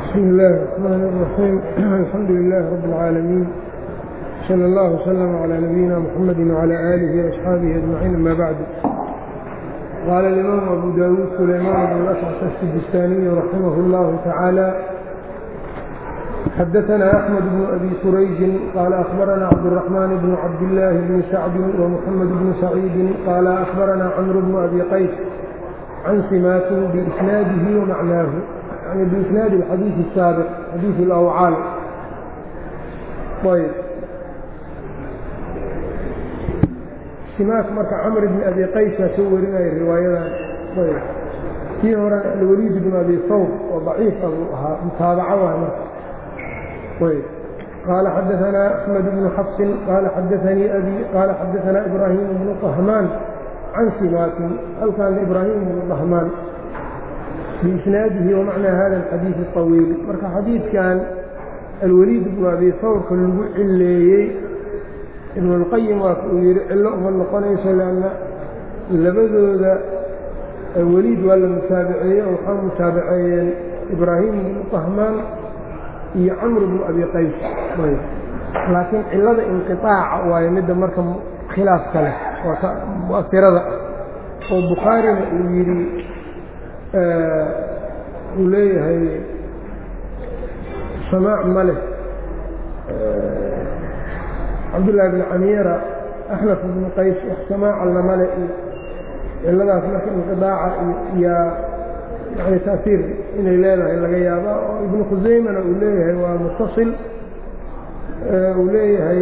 بسم الله الرحمن الرحيم الحمد لله رب العالمين صلى الله وسلم على نبينا محمد وعلى آله وأصحابه أجمعين أما بعد قال الإمام أبو داود سليمان بن الأشعث السجستاني رحمه الله تعالى حدثنا أحمد بن أبي سريج قال أخبرنا عبد الرحمن بن عبد الله بن سعد ومحمد بن سعيد قال أخبرنا عمرو بن أبي قيس عن سماك بإسناده ومعناه يعني بإسناد الحديث السابق حديث الأوعال طيب سماك marka cمر بن أبي qaysa soo warinaya riwaayadan ayb kii hore الwليid بن أbي hawr oo ضaciif abuu ahaa mutaabaco waay marka ayb قال xدثنا أحمد بن xفص قال xdثنيi أbي قال xdثنا إبراهيم بن طهمان عن سماك halkan إبراهيم بن طهمان بإسناaده ومعنى hذا الحديiث الطويل marka xadiidkan الwليid بن أbي hawrka lagu cileeyey ibn اlqayim waa uu yihi cillo uma noqonayso lanna labadooda weliid waa la mutaabaceeyey oo waxaa mutaabaceeyeen ibraahim bnu طahmaan iyo camr bnu abi qays laakiin cilada inqiطaaca waayo midda marka khilaafka leh waa mu'asirada oo bukhaarina uu yidhi uu leeyahay samaac ma leh cabdullaahi bn camiira axnaf bnu qays wax samaaca lamale iyo ciladaas marka inqidaaca iyaa yani taasiir inay leedahay laga yaabaa oo ibnu khusaymana uu leeyahay waa mutasil uu leeyahay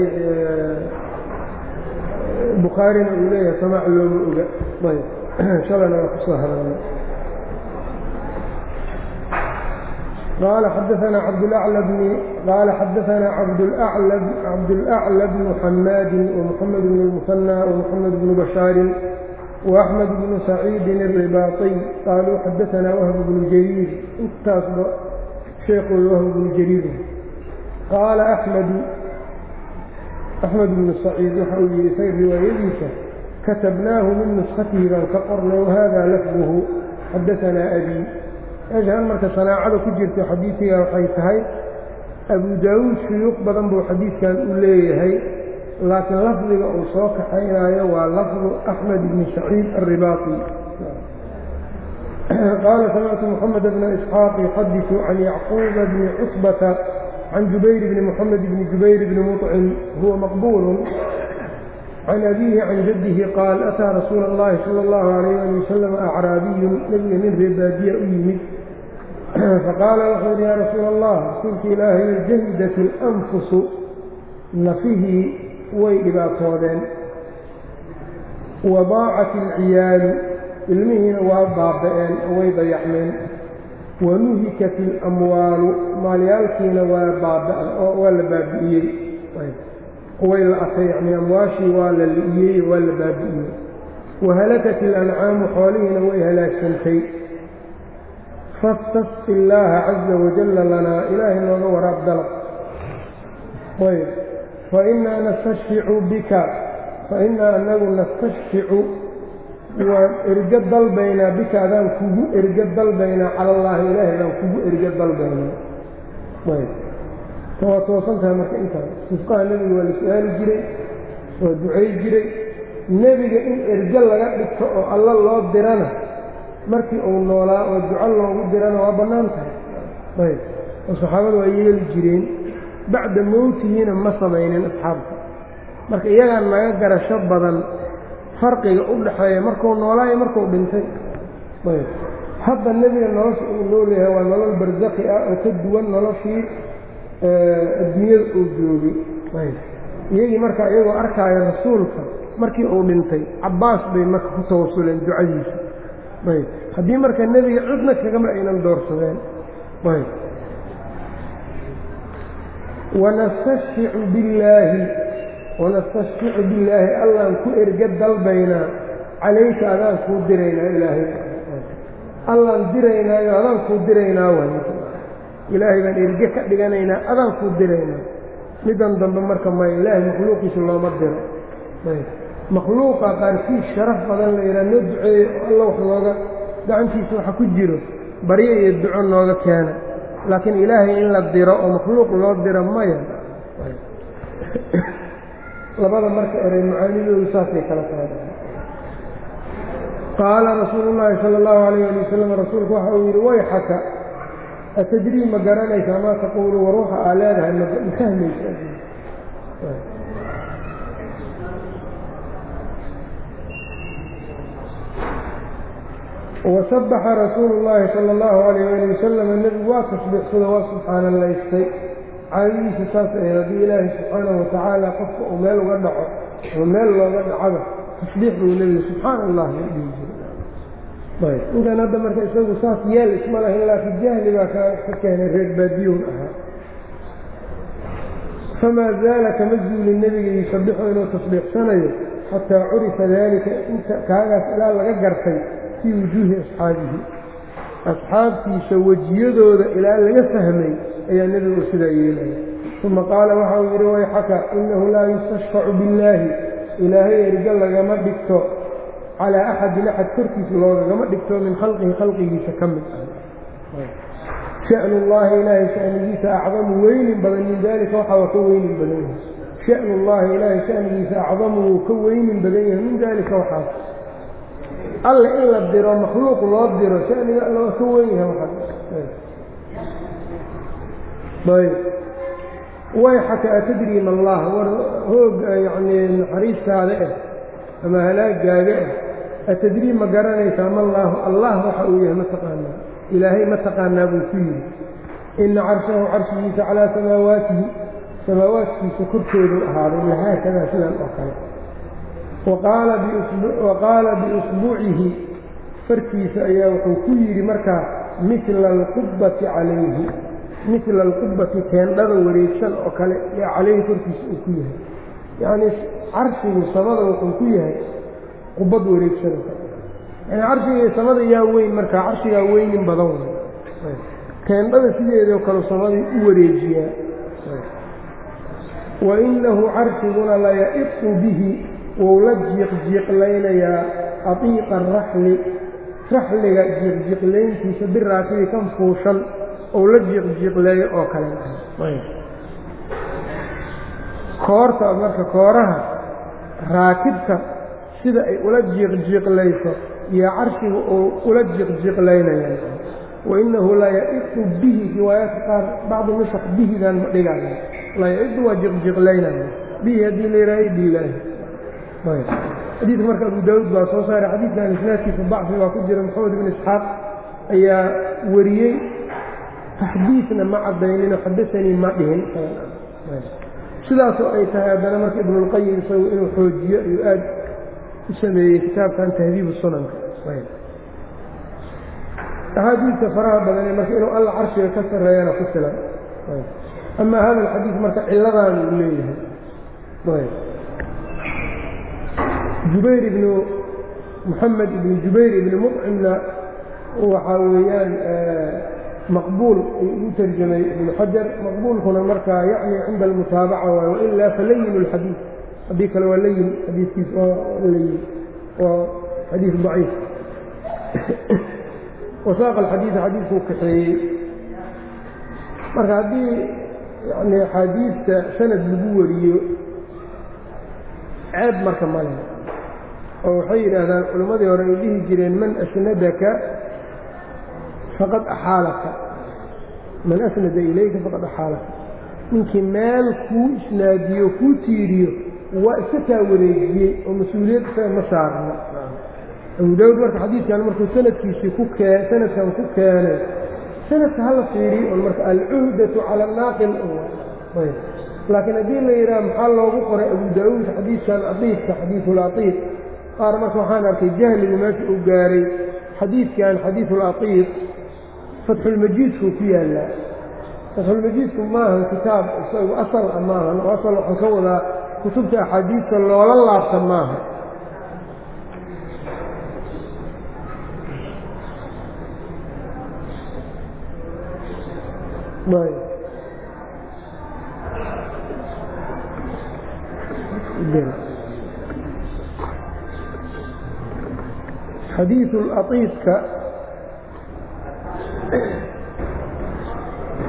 bukhaarina uu leeyahay samaac looma oga ayb shalana waa kusoo hadalnay قال xdثna cبdالأعلى بن qال xdثna cبدالأعلى بن حmاad ومحمد بن المثنى ومحمد بن بشhاaر وأحمد بن سعيid الرباطي qالوu xdثna وهب بن جرير intaasba شheekooda وهب بن جرير qاaل أحمد أحمد بن سعيid waxa uu yihi say riwaayadiisa kaتبnaahu min نسkhatihi baan ka qornay وhذا لفظه xdثna أbي meeshaan marka sanaacada ku jirta xadiidkiga waxay tahay abu daawuud shuyuuq badan buu xadiidkan u leeyahay laakiin lafdiga uu soo kaxaynayo waa lafdu axmed bni saciid alribaaqi qaala samictu moxamed bna isxaaq yuxadiثu can yacquuba bni cusbata can jubayr bni moxamed bni jubayr bni muطcim huwa maqbuul can abiihi can jaddihi qaal ataa rasuula اllahi salى اllahu alayh ali wasalam acraabiyun nebiga nin reebaadiya u yimid faqaala wuxuu yidhi yaa rasuula allah rasuulka ilaahay jahidat اlanfusu nafihii way dhibaatoodeen wadaacat alciyaalu ilmihiina waa baaba'een oo way dayacmeen wanuhikat اlamwaalu maalyaalkiina waa waa la baabi'iyey way la atay yani amwaashii waa la li'iyey waa la baabi'iyey wahalakat ilancaamu xoolihiina way halaagsantay fastasqi illaaha caza wajalla lanaa ilaahay nooga waraab dalab ayb fainaa nastashficu bika fainaa anagu nastashficu waan ergo dalbaynaa bika adaan kugu ergo dalbaynaa cala allaahi ilaahay adaan kugu ergo dalbaynaa ayb waa toosan tahay marka intaas sifqaha nebiga waa la su-aali jiray waa ducay jiray nebiga in ergo laga dhigto oo alla loo dirana markii uu noolaa oo duco loogu dirana waa bannaan tahay ayb oo saxaabada waa yeeli jireen bacda mowtihiina ma samaynin asxaabta marka iyagaa naga garasho badan farqiga u dhaxeeya markuu noolaa iyo markuu dhintay ayb hadda nebiga nolosha uu noolyahay waa nolol barsakhi ah oo ka duwan noloshii adduunyada uu joogay iyagii marka iyagoo arkaayo rasuulka markii uu dhintay cabbaas bay marka ku tawasuleen ducadiisa ayb haddii marka nebiga cidna kagama aynan doorsadeen ayb wanastashficu billaahi wanastashficu billaahi allaan ku erga dalbaynaa calayka adaan kuu diraynaa ilaahay allaan diraynaayo adaan kuu diraynaa way ilaahay baan erge ka dhiganaynaa adaan kuu diraynaa midan dambe marka maya ilaahay makhluuqiisa looma diro makhluuqa qaarkiis sharaf badan la yidhaha noo duceeyo alla wax nooga gacantiisa waxa ku jiro baryo iyo duco nooga keena laakiin ilaahay in la diro oo makhluuq loo diro maya labada marka erey macaanidoodu saasay kala tahay qaala rasuulu llaahi sala allahu alayh ali wasalam rasuulku waxa uu yidhi wayxaka atadrii ma garanaysaa maa taquulu war waxa aa leedahay ma fahmaysa wasabaxa rasuulu llaahi sala allahu alayh ali wasalam nebigu waa tasbiixsada waa subxaanalaystay caadadiisa saas ahayd haddii ilaahay subxaanahu watacaala qofka uu meel uga dhaco ama meel looga dhacaba tasbiix buu nebigu subxaana allah la dhihi jiray inkan hadda marka isagu saas yeel isma lahayn laakiin jahli baa ka keenay reer baadiyuun ahaa famaa zaala kama zuulin nebiga yusabixu inuu tasbiixsanayo xataa curifa daalika inta kaagaas ilaa laga gartay fii wujuuhi asxaabihi asxaabtiisa wejiyadooda ilaa laga fahmay ayaa nebigu sidaa yeelaya uma qaala waxa uu yidhi wayxaka inahu laa yustashfacu billaahi ilaahay erga lagama dhigto calaa axadin axad korkiisa loogagama dhigto min khalqihi khalqigiisa ka mid ah shanu llaahi ilaahay shanigiisa acdamu weynin badan min daalika waxa waa ka weynin badan yahay shanu llaahi ilaahay shanigiisa acdamu wuu ka weynin badan yahay min daalika waxaas alle in la diro makhluuq loo diro shaniga alla waa ka weyn yahay waxaas wayxaka atadrii ma allah war hoog yacnii naxariistaada ah ama halaagaaga ah atadrii ma garanaysaa ma allaahu allah waxa uu yahay ma taqaanaa ilaahay ma taqaanaa buu ku yidhi ina carshahu carshigiisa calaa samaawaatihi samaawaadkiisa korkoodu ahaaday lahaakadaa sidan oo kale wa qaala biusbuucihi farkiisa ayaa wuxuu ku yidhi markaa mila alqubbati calayhi mila alqubbati teendhada wareegsan oo kale yaa calayhi korkiisa uu ku yahay yacnii carshigu samada wuxuu ku yahay qubbad wareegsan oo kale yani carshiga samada yaa weyn markaa carshigaa weynin badan wey teendhada sideedoo kale samadii u wareejiyaa wa inahu carshiguna laya'iqu bihi wou la jiiqjiiqlaynayaa atiiqa araxli raxliga jiiqjiiqlayntiisa biraakibi kan fuushan ou la jiiqjiiqleeyo oo kale koorta marka kooraha raakibka sida ay ula jiiqjiiqlayso iyo carshiga uu ula jiiqjiiqlaynaya wainahu laya'iqu bihi riwaayaadka qaar bacdi nusax bihidan ma dhigaya laya'iqu waa jiqjiiqlaynaya bihi haddii la yihaaha idilaahi xadiidka marka abu daawuud baa soo saaray xadiidkan isnaadkiisa dacfi baa ku jira maxamed ibn isxaaq ayaa wariyey taxdiidna ma cadaynino xadasanii ma dhihin sidaasoo ay tahay haddana marka ibnulqayim isagu inuu xoojiyo ayuu aad u sameeyey kitaabkan tahdiibu sunanka axaadiidka faraha badane marka inuu alla carshiga ka sarreeyana ku filan amaa hada alxadiid marka ciladaan uu leeyahay jubayr ibnu moxamed ibnu jubayr ibni mucimna waxaa weeyaan maqbuul u tarjamay ibnu xajar maqbuulkuna markaa yacni cinda almutaabaca waay wailaa falayin اlxadiid haddii kale waa layin xadiidkiis oo layin waa xadiid daciif wasaaqa alxadiida xadiidkuu kaxeeyey marka haddii yani axaadiidta sanad lagu wariyo ceeb marka male oo waxay yidhaahdaan culimmadii hore ay dhihi jireen man asnadaka faqad axaalaka man asnada ilayka faqad axaalaka ninkii meel kuu isnaadiyo kuu tiiriyo waa iska kaa wareejiyey oo mas-uuliyad isaga ma saarna abu daawud marka xadiidkan markuu sanadkiisii ku kee sanadkan ku keenay sanadka hala fiiriyo on marka alcuhdatu cala anaaqil laakiin haddii la yidhaha maxaa loogu qoray abu daawuud xadiidkan atiifka xadiisulatiif qaar marka waxaan arkay jahligu meesha uu gaaray xadiidkan xadiisulatiif fatxulmajiidkuu ku yaallaa fatxulmajiidku maahan kitaab isagu asal a maahan oo asal waxaan ka wadaa kutubta axaadiidta loola laabta maaha xadiiu latiifka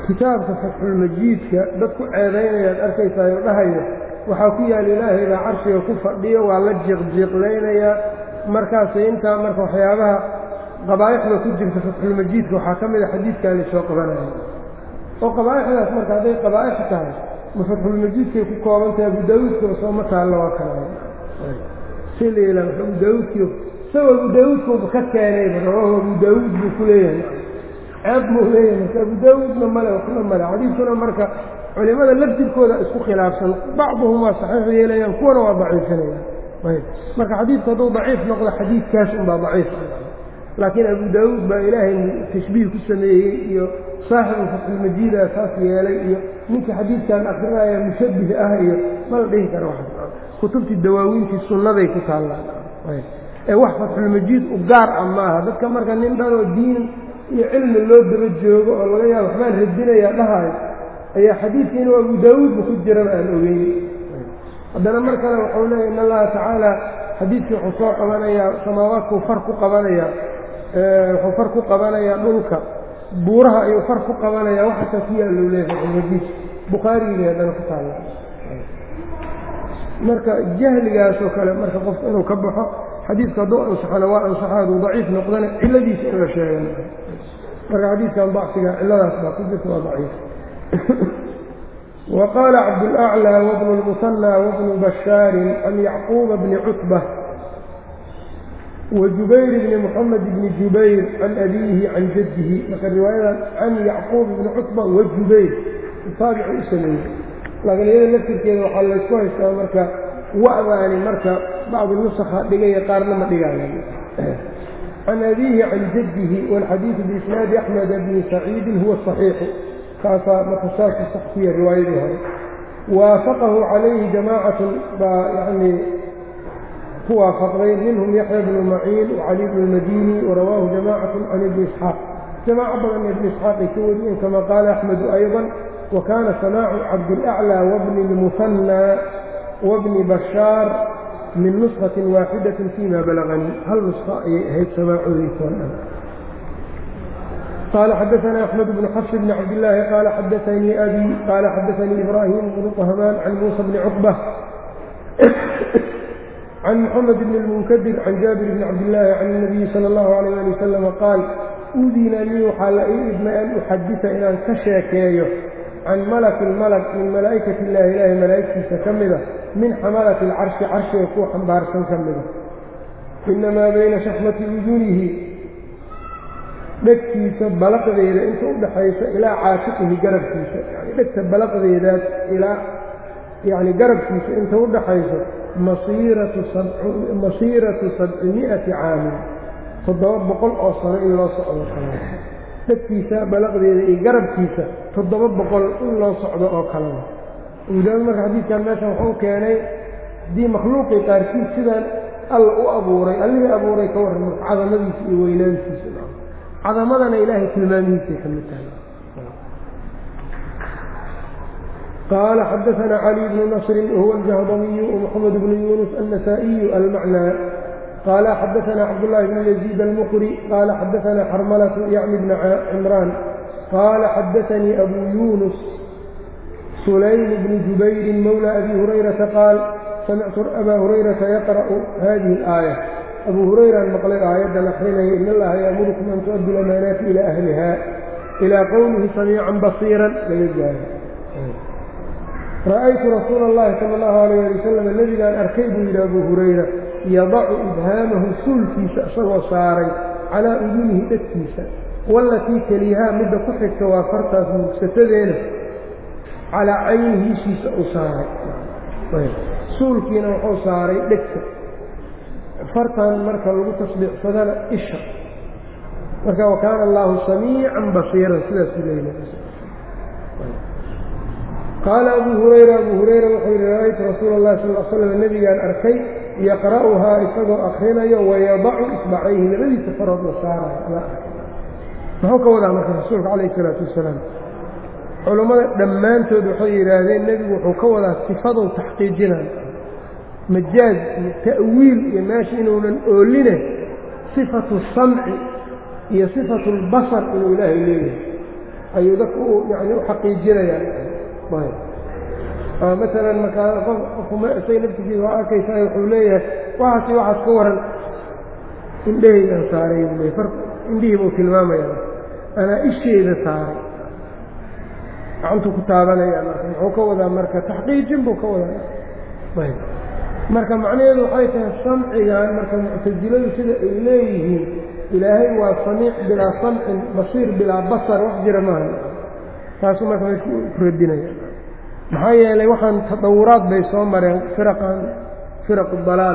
kitaabka fatxulmajiidka dad ku ceedaynayaad arkaysaay oo dhahayo waxaa ku yaal ilaahay baa carshiga ku fadhiyo waa la jiiqjiiqlaynayaa markaasay intaa marka waxyaabaha qabaa'ixda ku jirta fatxulmajiidka waxaa ka mid a xadiidkaani soo qabanaya oo qabaa'ixdaas marka hadday qabaa'ix tahay ma fatxulmajiidkay ku kooban tahay abu daawuudkaba sooma taallo waa kala si liila abu daawuudkii isagoo abu daawuudkuba ka keenayba rawaahu abu daawuud buu ku leeyahay ceeb buu leeyahay marka abu daawuudna male waxna male xadiidkuna marka culimada laftirkooda isku khilaafsan bacduhum waa saxiix yeelayaan kuwana waa daciifinayaan ayb marka xadiidku hadduu daciif noqdo xadiidkaas unbaa daciif laakiin abu daawuud baa ilaahay tashbiih ku sameeyey iyo saaxibu fatxulmajiida saas yeelay iyo ninka xadiidkan akrinaya mushabbih ah iyo mala dhihi kara wax kutubtii dawaawiintii sunnaday ku taallaan ee wax fatxulmajiid u gaar ah maaha dadka marka nin dhanoo diin iyo cilmi loo daba joogo oo laga yaabo waxbaan radinayaa dhahayo ayaa xadiidka inuu abu daawuudba ku jirana aan ogeyn haddana mar kale waxau leeya in allaha tacaala xadiidkii wuxuu soo qabanayaa samaawaadkuu far ku qabanayaa wuxuu far ku qabanayaa dhulka buuraha ayuu far ku qabanayaa waxaasaa ku yaallou leeyahay fatxulmajiid bukhaarigii haddana ku taalla marka jahligaasoo kale marka qofku inuu ka baxo xadiidku hadduu ansaxana waa ansaxa hadduu daciif noqdana cilladiisa in la sheegan marka xadiidkan dacfiga cilladaas baa ku jirta waa daciif wa qaala cabdulأclى wabnu اlmusanى wabnu bashaarin can yacquuba bni cutbة wajubayr bni muxamed bni jubayr can abiihi can jaddihi marka riwaayadan can yacquub bni cutba wajubayr taabicu u sameeyey laakiin iyada laftirkeeda waxaa laysku haystaa marka wa'daani marka bacdu nusakha dhigaya qaarna ma dhigaayan can abiihi can jaddihi wاlxadiidu biisnaadi axmed bni saciidin huwa صaxiixu kaasaa marka saasuu sax ku yahay riwaayadii hore waafaqahu calayhi jamaacatun baa yani ku waafaqday minhum yaxya bnu maciin wacali bnu lmadini warawaahu jamaacatu can ibni isxaaq jamaaco badan ibni isxaaq ay ka wariyeen kama qaala axmedu ayضa wakaana samaacu cabdilأclى wabni اlmuhanى wabni bashaar min nuskaةi waaxidaةi fima balaganii hal nuska ayay ahayd samaacoodaysoon dhan قال xdثna أحمد بن xفs بن cabdاللahi qال xadثnii أbي qال xadثnii إbrاhيم بن طhمان عن موسى بن cقبة عن محمد بن المنkدر عن jابر بن cabdاللahi عن النبي slى الlه عليه لي وسلم qاal udina lii waxaa la ii idmay an uxadiثa inaan ka sheekeeyo can malki malg min malaa'ikaة الlahi ilahi malaa'igtiisa ka mida min xamalaةi الcarشhi carshiga kuwa xambaarsan ka mida inamaa bayna shaxmati udunihi dhegtiisa balaqdeeda inta u dhaxaysa ilaa caatiqihi garabkiisa yani dhegta balaqdeedaas ilaa yani garabkiisa inta u dhaxayso masiiratu sabcimi'ati caamin toddoba boqol oo sano in loo socdo kale dhegtiisa balaqdeeda iyo garabkiisa toddoba boqol in loo socdo oo kaleba udaawad marka xadiidkan meeshan wuxuu keenay haddii makhluuqii qaarkiis sidaan alla u abuuray allihii abuuray ka warran marka cadamadiisa iyo weynaantiisa cadamadana ilaahay tilmaamihiisay ka mid tahay qaala xadaثna cali bnu nasri wahuwa aljahdamiyu ومxamed bnu yunus النasaaئiyu almacnى qaala xadaثna cabdالlahi bn yaزيid almqri qaala xadaثna xarmlة yعni bna cimraan qaala xadaثanii abu yunus sulaym bni jubayri mowlى abi hurayraةa qaal samictu aba hurayraةa yaqrأu hadihi الآayة abu hurayraan maqlay aayaddan akrinaya in allaha yaamurukum an tu'addu lamaanaati ilaa ahliha ilaa qowlihi samiican basiiran laga gaaro ra'aytu rasuula اllahi sala allahu alayh ali wasalam nebigaan arkay buu yidhi abu hurayra yadacu ibhaamahu suulkiisa isagoo saaray calaa udunihi dhegtiisa wallatii keliyahaa midda ku xigta waa fartaas mugsatadeena calaa caynihi ishiisa uu saaray suulkiina wuxuu saaray dhegta fartan marka lagu tasbiixsadana isha marka wakaana allaahu samiican basiiran sidaasuu leeya qaala abu hurayra abu hurayra wuxuu yihi ra'aytu rasuula اllahi sal l slam nebigaan arkay yaqra'uhaa isagoo akrinayo wayadacu isbacayhi labadiisa farood la saarayo muxuu ka wadaa marka rasuulka calayh isalaatu wasalaam culummada dhammaantood waxay yidhaahdeen nebigu wuxuu ka wadaa sifadou taxqiijinayo majaaz iyo ta'wiil iyo meesha inuunan ooline sifatu samci iyo sifatu اlbasar inuu ilaahay leeyahay ayuu dadka u yani u xaqiijinayaan maalan markaa qof qofkuma isaga naftigiisa waa arkaysaa wuxuu leeyahay waxaasi waxaas ka waran indhahaygaan saaray buu far indhihii buu tilmaamaya anaa isheeda saaray gacantuu ku taabanaya marka muxuu ka wadaa marka taxqiijin buu ka wadaa ayb marka macnaheedu waxay tahay samcigan marka muctasiladu sida ay leeyihiin ilaahay waa samiic bilaa samcin basiir bilaa basar wax jira maaha taasuu marka way ku radinaya maxaa yeelay waxaan tadawuraad bay soo mareen firaqan firaqu dalaal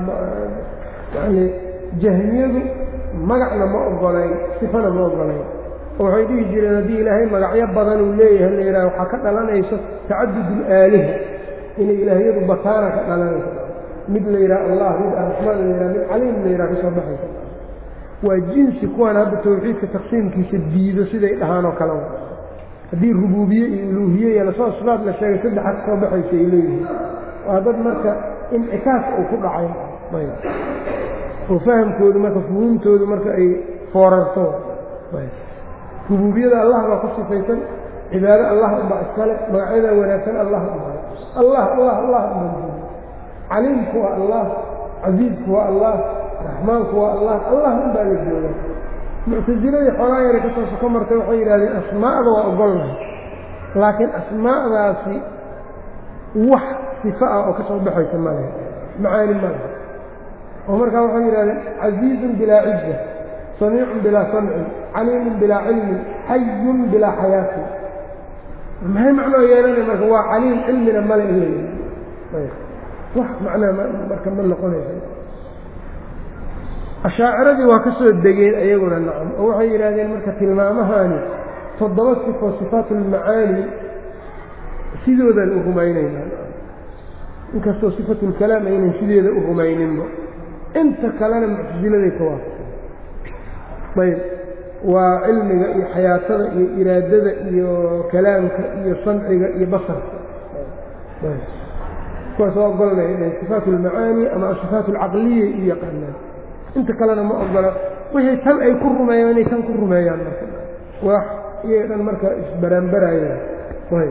yani jahmiyadu magacna ma ogolayn sifana ma ogolayn oo waxay dhihi jireen haddii ilaahay magacyo badan uu leeyahay la yidhaha waxaa ka dhalanayso tacadud اlaaliha inay ilaahyadu bataana ka dhalanayso mid la yidhaha allah mid araxmaan la yidhaha mid caliim la yidhaha ka soo baxaysa waa jinsi kuwaan hadda tawxiidka taqsiimkiisa diido siday dhahaan oo kale haddii rubuubiye iyo uluuhiye iyo lasoo sifaad la sheegay saddexa ka soo baxaysa ay leeyihiin waa dad marka incikaas uu ku dhacay oo fahamkoodu marka fuhuumtoodu marka ay foorarto rubuubiyada allah baa ku sifaysan cibaado allah unbaa iskale magacyada wanaagsan allah unbaa allah allah allah unbaa caliimku waa allah casiizku waa allah raxmaanku waa allah allah unbaa la jooga muctasiladii xoogaa yara ka soo soko martay waxay yidhahdeen asmaa'da waa ogolnahay laakiin asmaa'daasi wax sifo ah oo ka soo baxaysa ma lehe macaani ma lehe oo markaa waxay yidhahdeen casiizun bilaa cijza samiicun bilaa samcin caliimun bilaa cilmin xayun bilaa xayaatin maxay macnoo yeelanay marka waa caliim cilmina male in la yii wax macnaa marka ma noqonaysa ashaaciradii waa ka soo degeen ayaguna nacam oo waxay yidhaahdeen marka tilmaamahani toddoba sifo sifaat ulmacaani sidoodan u rumaynaynaa inkastoo sifatulkalaam aynan sideeda u rumayninba inta kalena muctasiladay ka waafaqsan ayb waa cilmiga iyo xayaatada iyo iraadada iyo kalaamka iyo samciga iyo basarka kuwaas waa ogolnay sifaat ulmacaani ama asifaat alcaqliya iyo yaqaanaan inta kalena ma ogola wixii tan ay ku rumeeyaan inay tan ku rumeeyaan marka wax iyay dhan marka isbaraanbarayaan ayb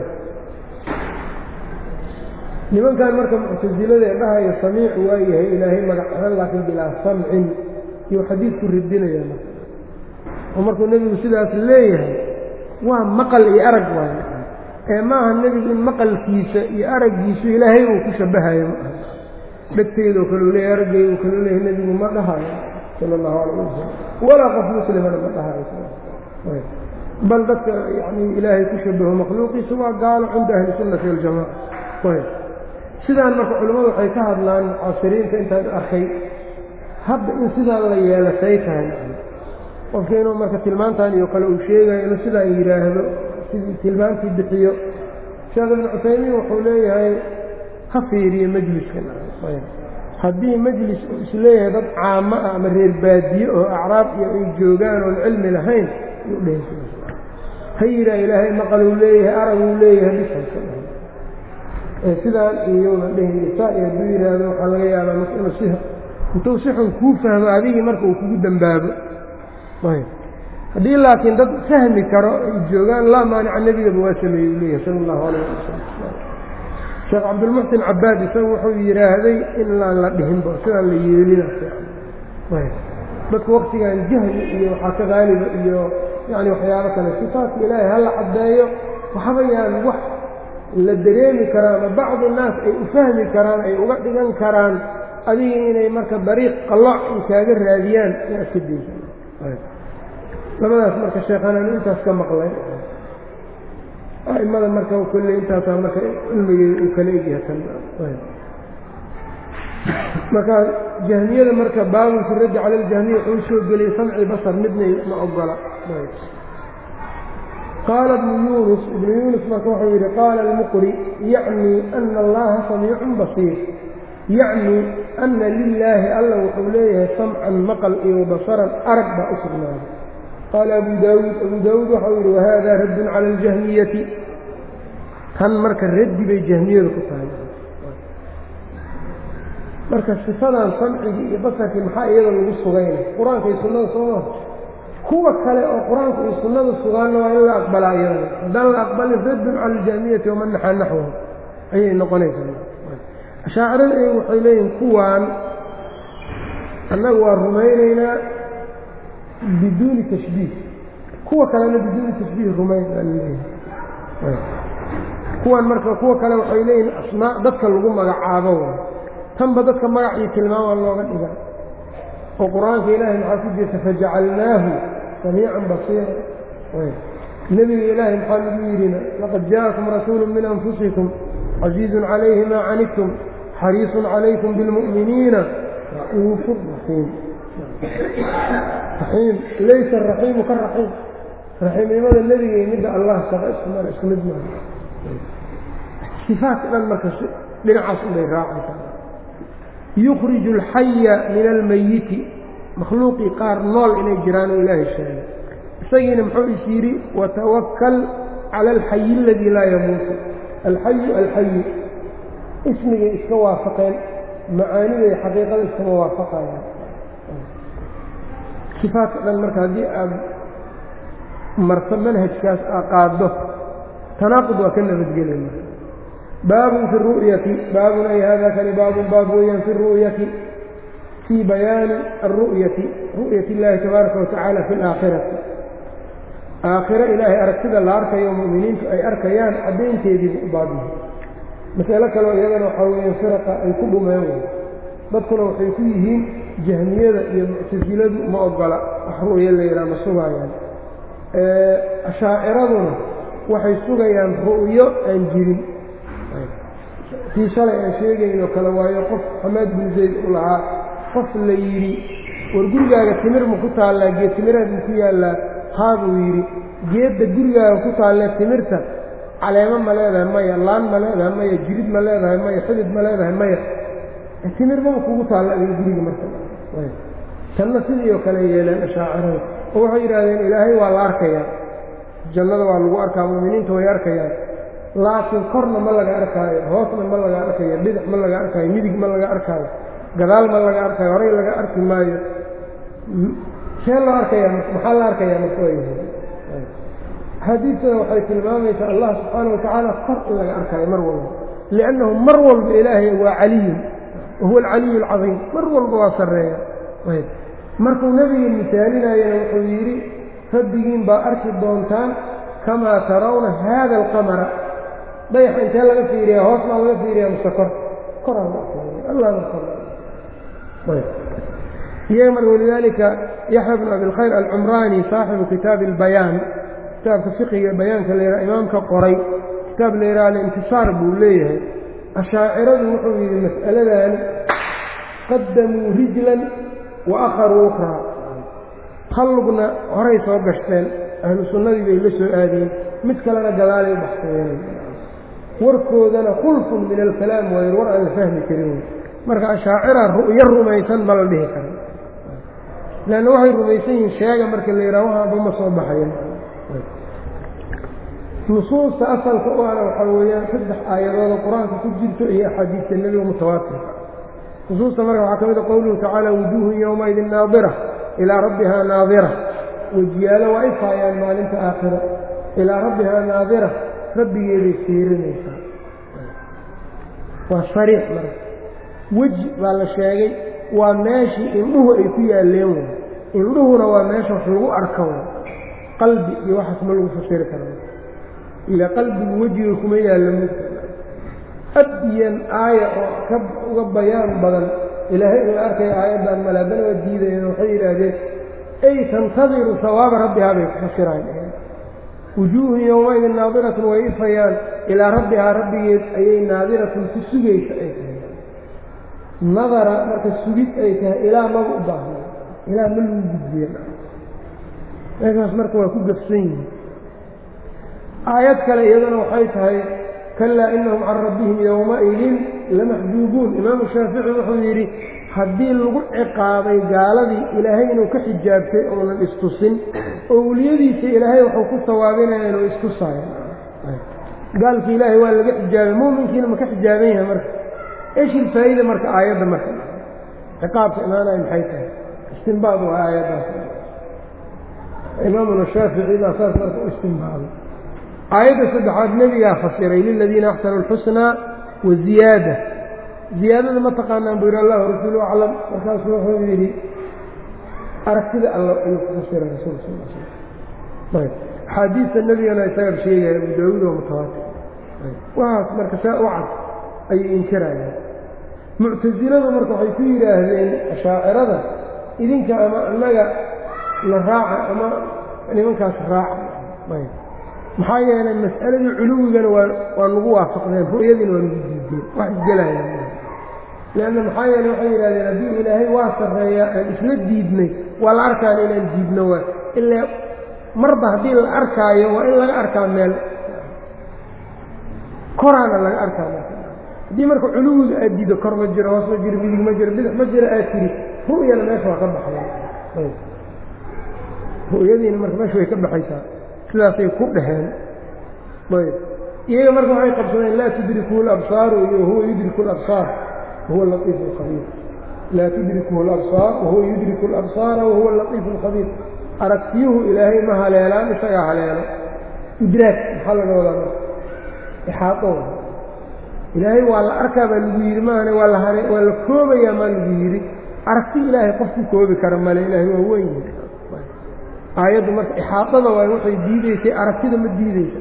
nimankan marka muctasilada ee dhahaya samiic waa yahay ilaahay magac ahaan laakiin bilaa samcin iyuu xadiidku ridinaya marka oo markuu nebigu sidaas leeyahay waa maqal iyo arag waayo ee maaha nebigu in maqalkiisa iyo araggiisu ilaahay uu ku shabahayo ma aha dhegteydoo kaleu leeyahy araggeydu kaleu leeyahay nebigu ma dhahayo sala allahu calayh wasalam walaa qof muslimana ma dhahayo bal dadka yani ilaahay ku shabaho makhluuqiisa waa gaalo cinda ahli sunnati waljamaca ayb sidaan marka culimmadu waxay ka hadlaan mucaasiriinta intaan arkay hadda in sidaan la yeelatay tahay qofka inuu marka tilmaantan iyo kale uu sheegayo inuu sidaan yidhaahdo sidii tilmaantii bixiyo sheekh ibnu cusaymiin wuxuu leeyahay ha fiiriyo majliskan haddii majlis uu isleeyahay dad caamo ah ama reer baadiye oo acraab iyo ay joogaan oon cilmi lahayn yuu dhehe ha yidhaah ilaahay maqaluu leeyahay araguu leeyahay bisaysa sidaan iyona dhehaysa saa iyo hadduu yidhaahdo waxaa laga yaabaa marka inuu si intuu si xun kuu fahmo adigii marka uu kugu dembaabo ayb haddii laakiin dad fahmi karo ay joogaan laa maanica nebigaba waa sameeyey u leeyahay sala allahu alayh wasalam sheekh cabdilmuxsin cabaad isagu wuxuu yidhaahday in laan la dhihinba sidaan la yeelina ayb dadku waktigan jahli iyo waxaa ka qaaliba iyo yani waxyaabo kale sifaatka ilaahay hala caddeeyo waxba yaan wax la dareemi karaan ama bacdu naas ay u fahmi karaan ay uga dhigan karaan adiga inay marka dariiq qalooc ay kaaga raadiyaan yaa iska daysa labadaas marka sheekhanaan intaas ka maqlay aimada marka kolley intaasaa marka cilmigeeda uu kala egyahay kan marka jahmiyada marka baabun fi raddi cala aljahmiya wuxuu soo geliyey samci basar midnay ma ogola qaala ibnu yunus ibnu yunus marka wuxuu yidhi qaala almuqri yacni ana allaha samiicun basiir yacni ana lilaahi alla wuxuu leeyahay samcan maqal iyo basaran arag baa u sugnaaday qaala abu daawuud abu daawuud waxau yidhi wahada raddun cala aljahmiyati tan marka raddi bay jahmiyadu ku tahay marka sifadan samcigii iyo basarkii maxaa iyada lagu sugayna qur-aanka iyo sunnada sooma kuwa kale oo qur-aanku iyo sunnadu sugaanna waa in la aqbalaa iyadana haddaan la aqbalin raddun cala aljahmiyati waman naxaa naxwahu ayay noqonaysaa ashaacirada iyagu waxay leeyihin kuwaan annagu waa rumaynaynaa biduuni tashbiih kuwa kalena biduuni tashbiih rumayn baa laleeyahay kuwan marka kuwa kale waxay leeyihin asmaa dadka lagu magacaabo tanba dadka magac iyo tilmaama looga dhiga oo qur-aanka ilaahay maxaa ku jirta fajacalnaahu samiican basiira nebiga ilaahay maxaa lagu yidhina laqad jaءakum rasuulu min anfusikum casiizun calayhi maa canidtum xariisun calaykum bilmu'miniina ra'uufu raxiim raxiim laysa araxiimu ka raxiim raxiimnimada nebiga iyo midda allah shaqa isku mara isku mid maaha sifaadka dhan marka dhinacaas unbay raacaysaa yukhriju alxaya min almayiti makhluuqii qaar nool inay jiraan oo ilaahay sheegay isagiina muxuu is yidhi watawakal cala alxayi aladii laa yamuutu alxayu alxayu ismigay iska waafaqeen macaaniday xaqiiqada iskama waafaqayaan sifaadka dhan marka haddii aad marto manhajkaas aa qaaddo tanaaqud waa ka nabadgelay marka baabun fi ru'yati baabun ay hada kani baabun baab weeyaan fi ru'yati fii bayaani alru'yati ru'yati illaahi tabaaraka watacaala fi alaakhirati aakhiro ilaahay aragtida la arkayo mu'miniintu ay arkayaan caddaynteediibu u baabyahay masalo kaleo iyadana waxaa weeyaan firaqa ay ku dhumeen wey dadkuna waxay ku yihiin jahmiyada iyo muctasiladu ma ogola wax ru'yo la yidhaha ma sugaayaan ashaaciraduna waxay sugayaan ru'yo aan jirin tii shalay aan sheegaynoo kale waayo qof xamaad bin zayd u lahaa qof la yidhi war gurigaaga timir ma ku taallaa geed timiraad ma ku yaallaa haa buu yidhi geedda gurigaaga ku taallee timirta caleemo ma leedahay maya laan ma leedahay maya jirid ma leedahay maya xidid ma leedahay maya timir maba kugu taalla adiga guriga marka tanna sidii oo kale yeeleen ashaacirada oo waxay yidhaahdeen ilaahay waa la arkayaa jannada waa lagu arkaa mu'miniinta way arkayaan laakiin korna ma laga arkaayo hoosna ma laga arkayo bidix ma laga arkaayo midig ma laga arkaayo gadaal ma laga arkaayo horey laga arki maayo see loo arkayaa maxaa la arkayaa marka waa yahay axaadiistana waxay tilmaamaysaa allah subxaana watacaala kor in laga arkaayo mar walba liannahu mar walba ilaahay waa caliyun wahuwa alcaliyu alcadiim mar walba waa sarreeya markuu nebiga misaalinayana wuxuu yidhi rabbigiin baa arki doontaan kamaa tarawna haada alqamara dayaxa intee laga fiiriyaa hoos baa laga fiiriyaa muse kor koraan iyaga marka walidaalika yaxya bnu abilkhayr alcumraani saaxibu kitaabi albayaan kitaabka fiqiga bayaanka la yidhaha imaamka qoray kitaab la yidhaha alintisaar buu leeyahay ashaaciradu wuxuu yidhi mas'aladan qadamuu rijlan wa akharuu ukhraa hallugna horay soo gashteen ahlu sunnadii bay la soo aadeen mid kalena gadaalay u baxsadeen warkoodana khulfun min alkalaam waayn war aan la fahmi karin marka ashaacira ru'yo rumaysan ma la dhihi karo leanna waxay rumaysan yihiin sheega marka la yidhaha waxaanba ma soo baxayan nusuusta asalka u ana waxaa weeyaan saddex aayadooda qur-aanka ku jirto iyo axaadiista nebiga mutawaatirka nusuusta marka waxaa ka mid a qowluhu tacaala wujuuhun yowmaidin naadira ilaa rabbihaa naadira wejiyaalo waa ifaayaan maalinta aakhiro ilaa rabbihaa naadira rabbigeeday fiirinaysaa waa sariix marka weji baa la sheegay waa meeshii indhuhu ay ku yaalleen wey indhuhuna waa meesha wax lagu arka wey qalbi iyo waxaas ma lagu fasiri kara ilaa qalbigu wejiga kuma yaallo mugta abyan aaya oo ka uga bayaan badan ilaahay in la arkaya aayaddan male haddana waa diidayeen waxay yidhaahdeen ay tantadiru sawaaba rabbihaa bay ku fasiraan wujuuhun yowmaidin naadiratun way ifayaan ilaa rabbihaa rabbigeed ayay naadiratun ku sugaysa ay tahay nadara marka sugid ay tahay ilaa maba u baahna ilaa ma lagu gudbiyen meeshaas marka waa ku gafsan yihin aayad kale iyaduna waxay tahay kalaa inahum can rabbihim yowmaidin lamaxjuubuun imaamu shaafici wuxuu yidhi haddii lagu ciqaabay gaaladii ilaahay inuu ka xijaabtay uunan istusin owliyadiisa ilaahay wuxuu ku sawaabinaya inuu istusaayo gaalkii ilaahay waa laga xijaabay muuminkiina ma ka xijaaban yahay marka eshil faa'iida marka aayadda marka ciqaabka imaanaya maxay tahay istinbaad waa aayaddaas imaamuna shaafici baa saas marka u istimbaabay aayadda saddexaad nebigaa fasiray liladiina axsanu alxusnaa wa ziyaada ziyaadada ma taqaanaan buu yidhi allahu rasuulu aclam markaasuu wuxuu yidhi aragtida alla ayuu ku fasiray rasuulka sal l slam ayb axaadiista nebigana isaga sheegaya abu daawuud oo mutawaatir waxaas marka saa u cad ayay inkirayaan muctasiladu marka waxay ku yidhaahdeen ashaacirada idinka ama annaga la raaca ama nimankaas raaca ayb maxaa yeelay mas'aladii culuwigana waa waa nagu waafaqdeen ru'yadiina waa nagu diideen wax isgelayaan leanna maxaa yeeley waxay yidhahdeen haddii ilaahay waa sarreeyaa aan isla diidnay waa la arkaan inaan diidno waa ilaa marba haddii la arkaayo waa in laga arkaa meel koraana laga arkaa meel haddii marka culuwiga aad diido kor ma jiro hoos ma jiro midig ma jiro bidix ma jiro aad tiri ru'yana meesha waa ka baxaya ru'yadiina marka meesha way ka baxaysaa sidaasay ku dhaheen ayb iyaga marka waxay qabsadeen laa tudrikuhu labsaaru iyo huwa yudriku labsaar wahuwa latiifu alkhabiir laa tudrikuhu labsaar wahuwa yudriku alabsaara wahuwa latiifu alkhabiir aragtiyuhu ilaahay ma haleelaan isagaa haleelo idraag maxaa laga wadaa marka ixaato ilaahay waa la arkaa baa lagu yidhi maahane waa la hale waa la koobayaa maa lagu yidhi aragti ilaahay qof ku koobi kara male ilaahay waa weyn aayaddu marka ixaaطada waay waxay diideysay aragtida ma diideysa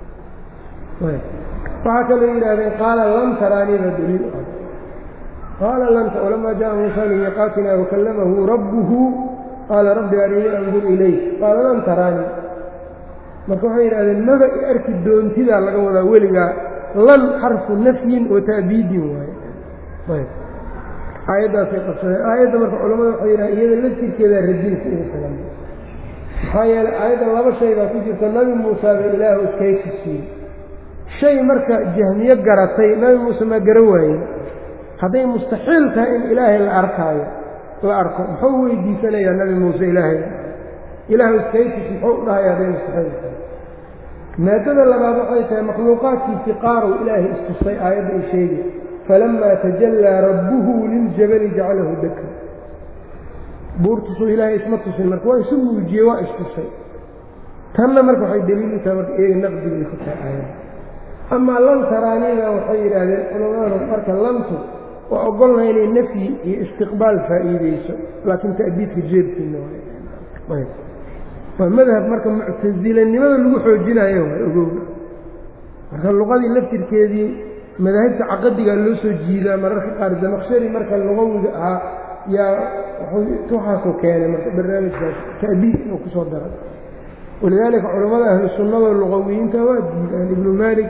waxaa kaloo yidhahdeen qaala lan taraaniba daliil ah qaala lanta walamaa jaءa muusa limiiqaatina wakallamahu rabbuhu qaala rabbi arinii andur ilayk qaala lan taraanii marka waxay yidhahdeen maba i arki doontidaa laga wadaa weligaa lan xarfu nafyin wa ta'biidin waaye aayaddaasay qabsadeen aayadda marka culamada waxay yidhahdeen iyada laftirkeedaa radinka ugu filan maxaa yeelay aayadda laba shay baa ku jirta nabi muuse ba ilaahu iskaysi siiyey shay marka jahmiye garatay nabi muuse maa gara waaye hadday mustaxiil tahay in ilaahay la arkaayo la arko muxuu weydiisanayaa nabi muuse ilaahay ilaahu iskaysis muxuu u dhahaya hadday mustaxiil tahay maadada labaad waxay tahay makhluuqaadkiisii qaarow ilaahay istusay aayadda ay sheegi falamaa tajallaa rabbuhu liljabali jacalahu daka buurtusuu ilaahay isma tusin marka waa isu muujiyey waa istusay tanna marka waxay daliil u tahay marka iyaga naqdigay ku tahay aayada amaa lan taraanida waxay yidhaahdeen culamadu marka lantu waa ogolnaha inay nafyi iyo istiqbaal faa'iideyso laakiin ta'biidka jeebkiina waay waa madhab marka muctasilanimada lagu xoojinayo waa ogowga marka luqadii laftirkeedii madaahibta caqadigaa loo soo jiidaa mararka qaar damaqshari marka luqawiga ahaa yaa waxaasuu keenay marka barnaamijkaas ta'biid inuu ku soo daray walidaalika culammada ahlu sunnada luqawiyiinta waa diidaan ibnu maalik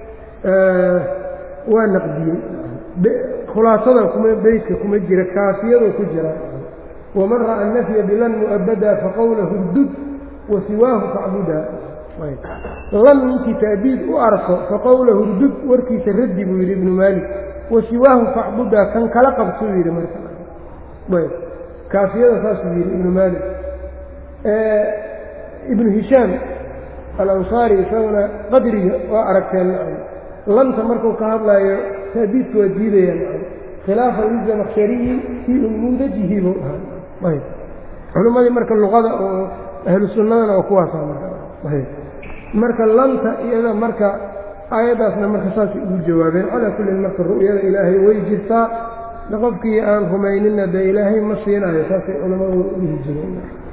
waa naqdiyey khulaasada kuma beytka kuma jira kaafiyadoo ku jira waman ra'a nafya bilan mu'abada faqowlahu dud wa siwaahu facbuda lan ninkii ta'biid u arko faqowlahu dud warkiisa raddi buu yidhi ibnu maalik wa siwaahu facbuda kan kala qabtuu yidhi marka ayb kaafiyada saasuu yidhi ibnu maalik ibnu hishaam alansaari isaguna qadriga waa aragteen nacam lanta markuu ka hadlaayo ta'biidka waa diidaya nacam khilaafan lizamakhshariyi fii umuudajihi buu ahaa ayb culimmadii marka luqada oo ahlu sunnadana oo kuwaasa marka ayb marka lanta iyada marka aayaddaasna marka saasay ugu jawaabeen calaa kullin marka ru'yada ilaahay way jirtaa qofkii aan rumaynina dee ilaahay ma siinayo saasay culammadu dhihi jireen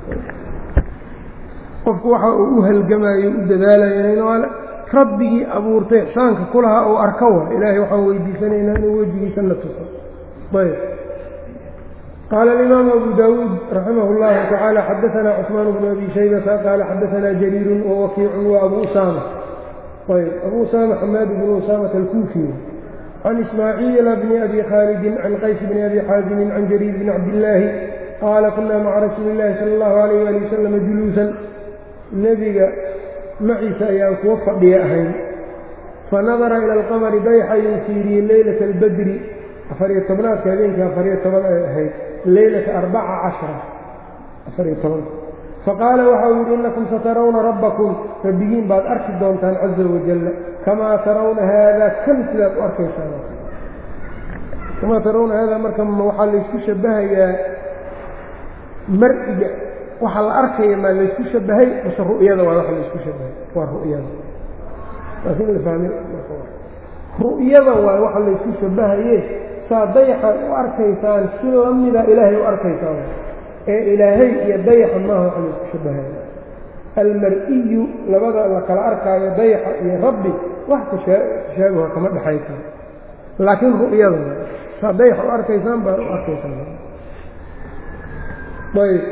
qofku waxa uu u halgamayo u dadaalayo waa rabbigii abuurtay ixsaanka kulahaa uu arka wa ilaahay waxaan weydiisanaynaa inuu wejigiisa na tuso ayb qaala alimaamu abu daawuud raximah اllahu tacaala xadaanaa cusmaan bnu abi shaybata qaala xadaanaa jariirun wawakiicun wa abu usaama ayb abu usaama xamaad bnu usaamata alkuufi can ismaaciila bni abi khaalidin can qays bni abi xaazinin can jariir bni cabdillaahi qaala kunaa maca rasuuli illahi sala allahu alayh ali wasalama juluusan nebiga maciisa ayaan kuwa fadhiya ahayn fanadara ila alqamari dayxayuu fiiriyey leylata albadri afariyo tobnaadka habeenkii afariyo toban ay ahayd leylata arbaca cashara afariyo toban faqaala waxau yidhi innakum satarawna rabbakum rabbigiin baad arki doontaan caza wajalla kamaa tarawna haada kan sidaad u arkaysaan kamaa tarawna haada marka waxaa laysku shabahayaa mar'iga waxa la arkaya maa laysku shabahay mase ru'yada waa waxa laysku shabahay waa ru'yada laakiin la fahmay ru'yada waa waxa laysku shabahaye saa dayaxan u arkaysaan si lamida ilaahay u arkaysaan ee ilaahay iyo dayaxa maaha waxa laysku shabahaya almar-iyu labada la kala arkaayo dayaxa iyo rabbi wax tashaabuha kama dhexaysa laakiin ru'yada saa dayaxa u arkaysaan baa u arkaysaan ayb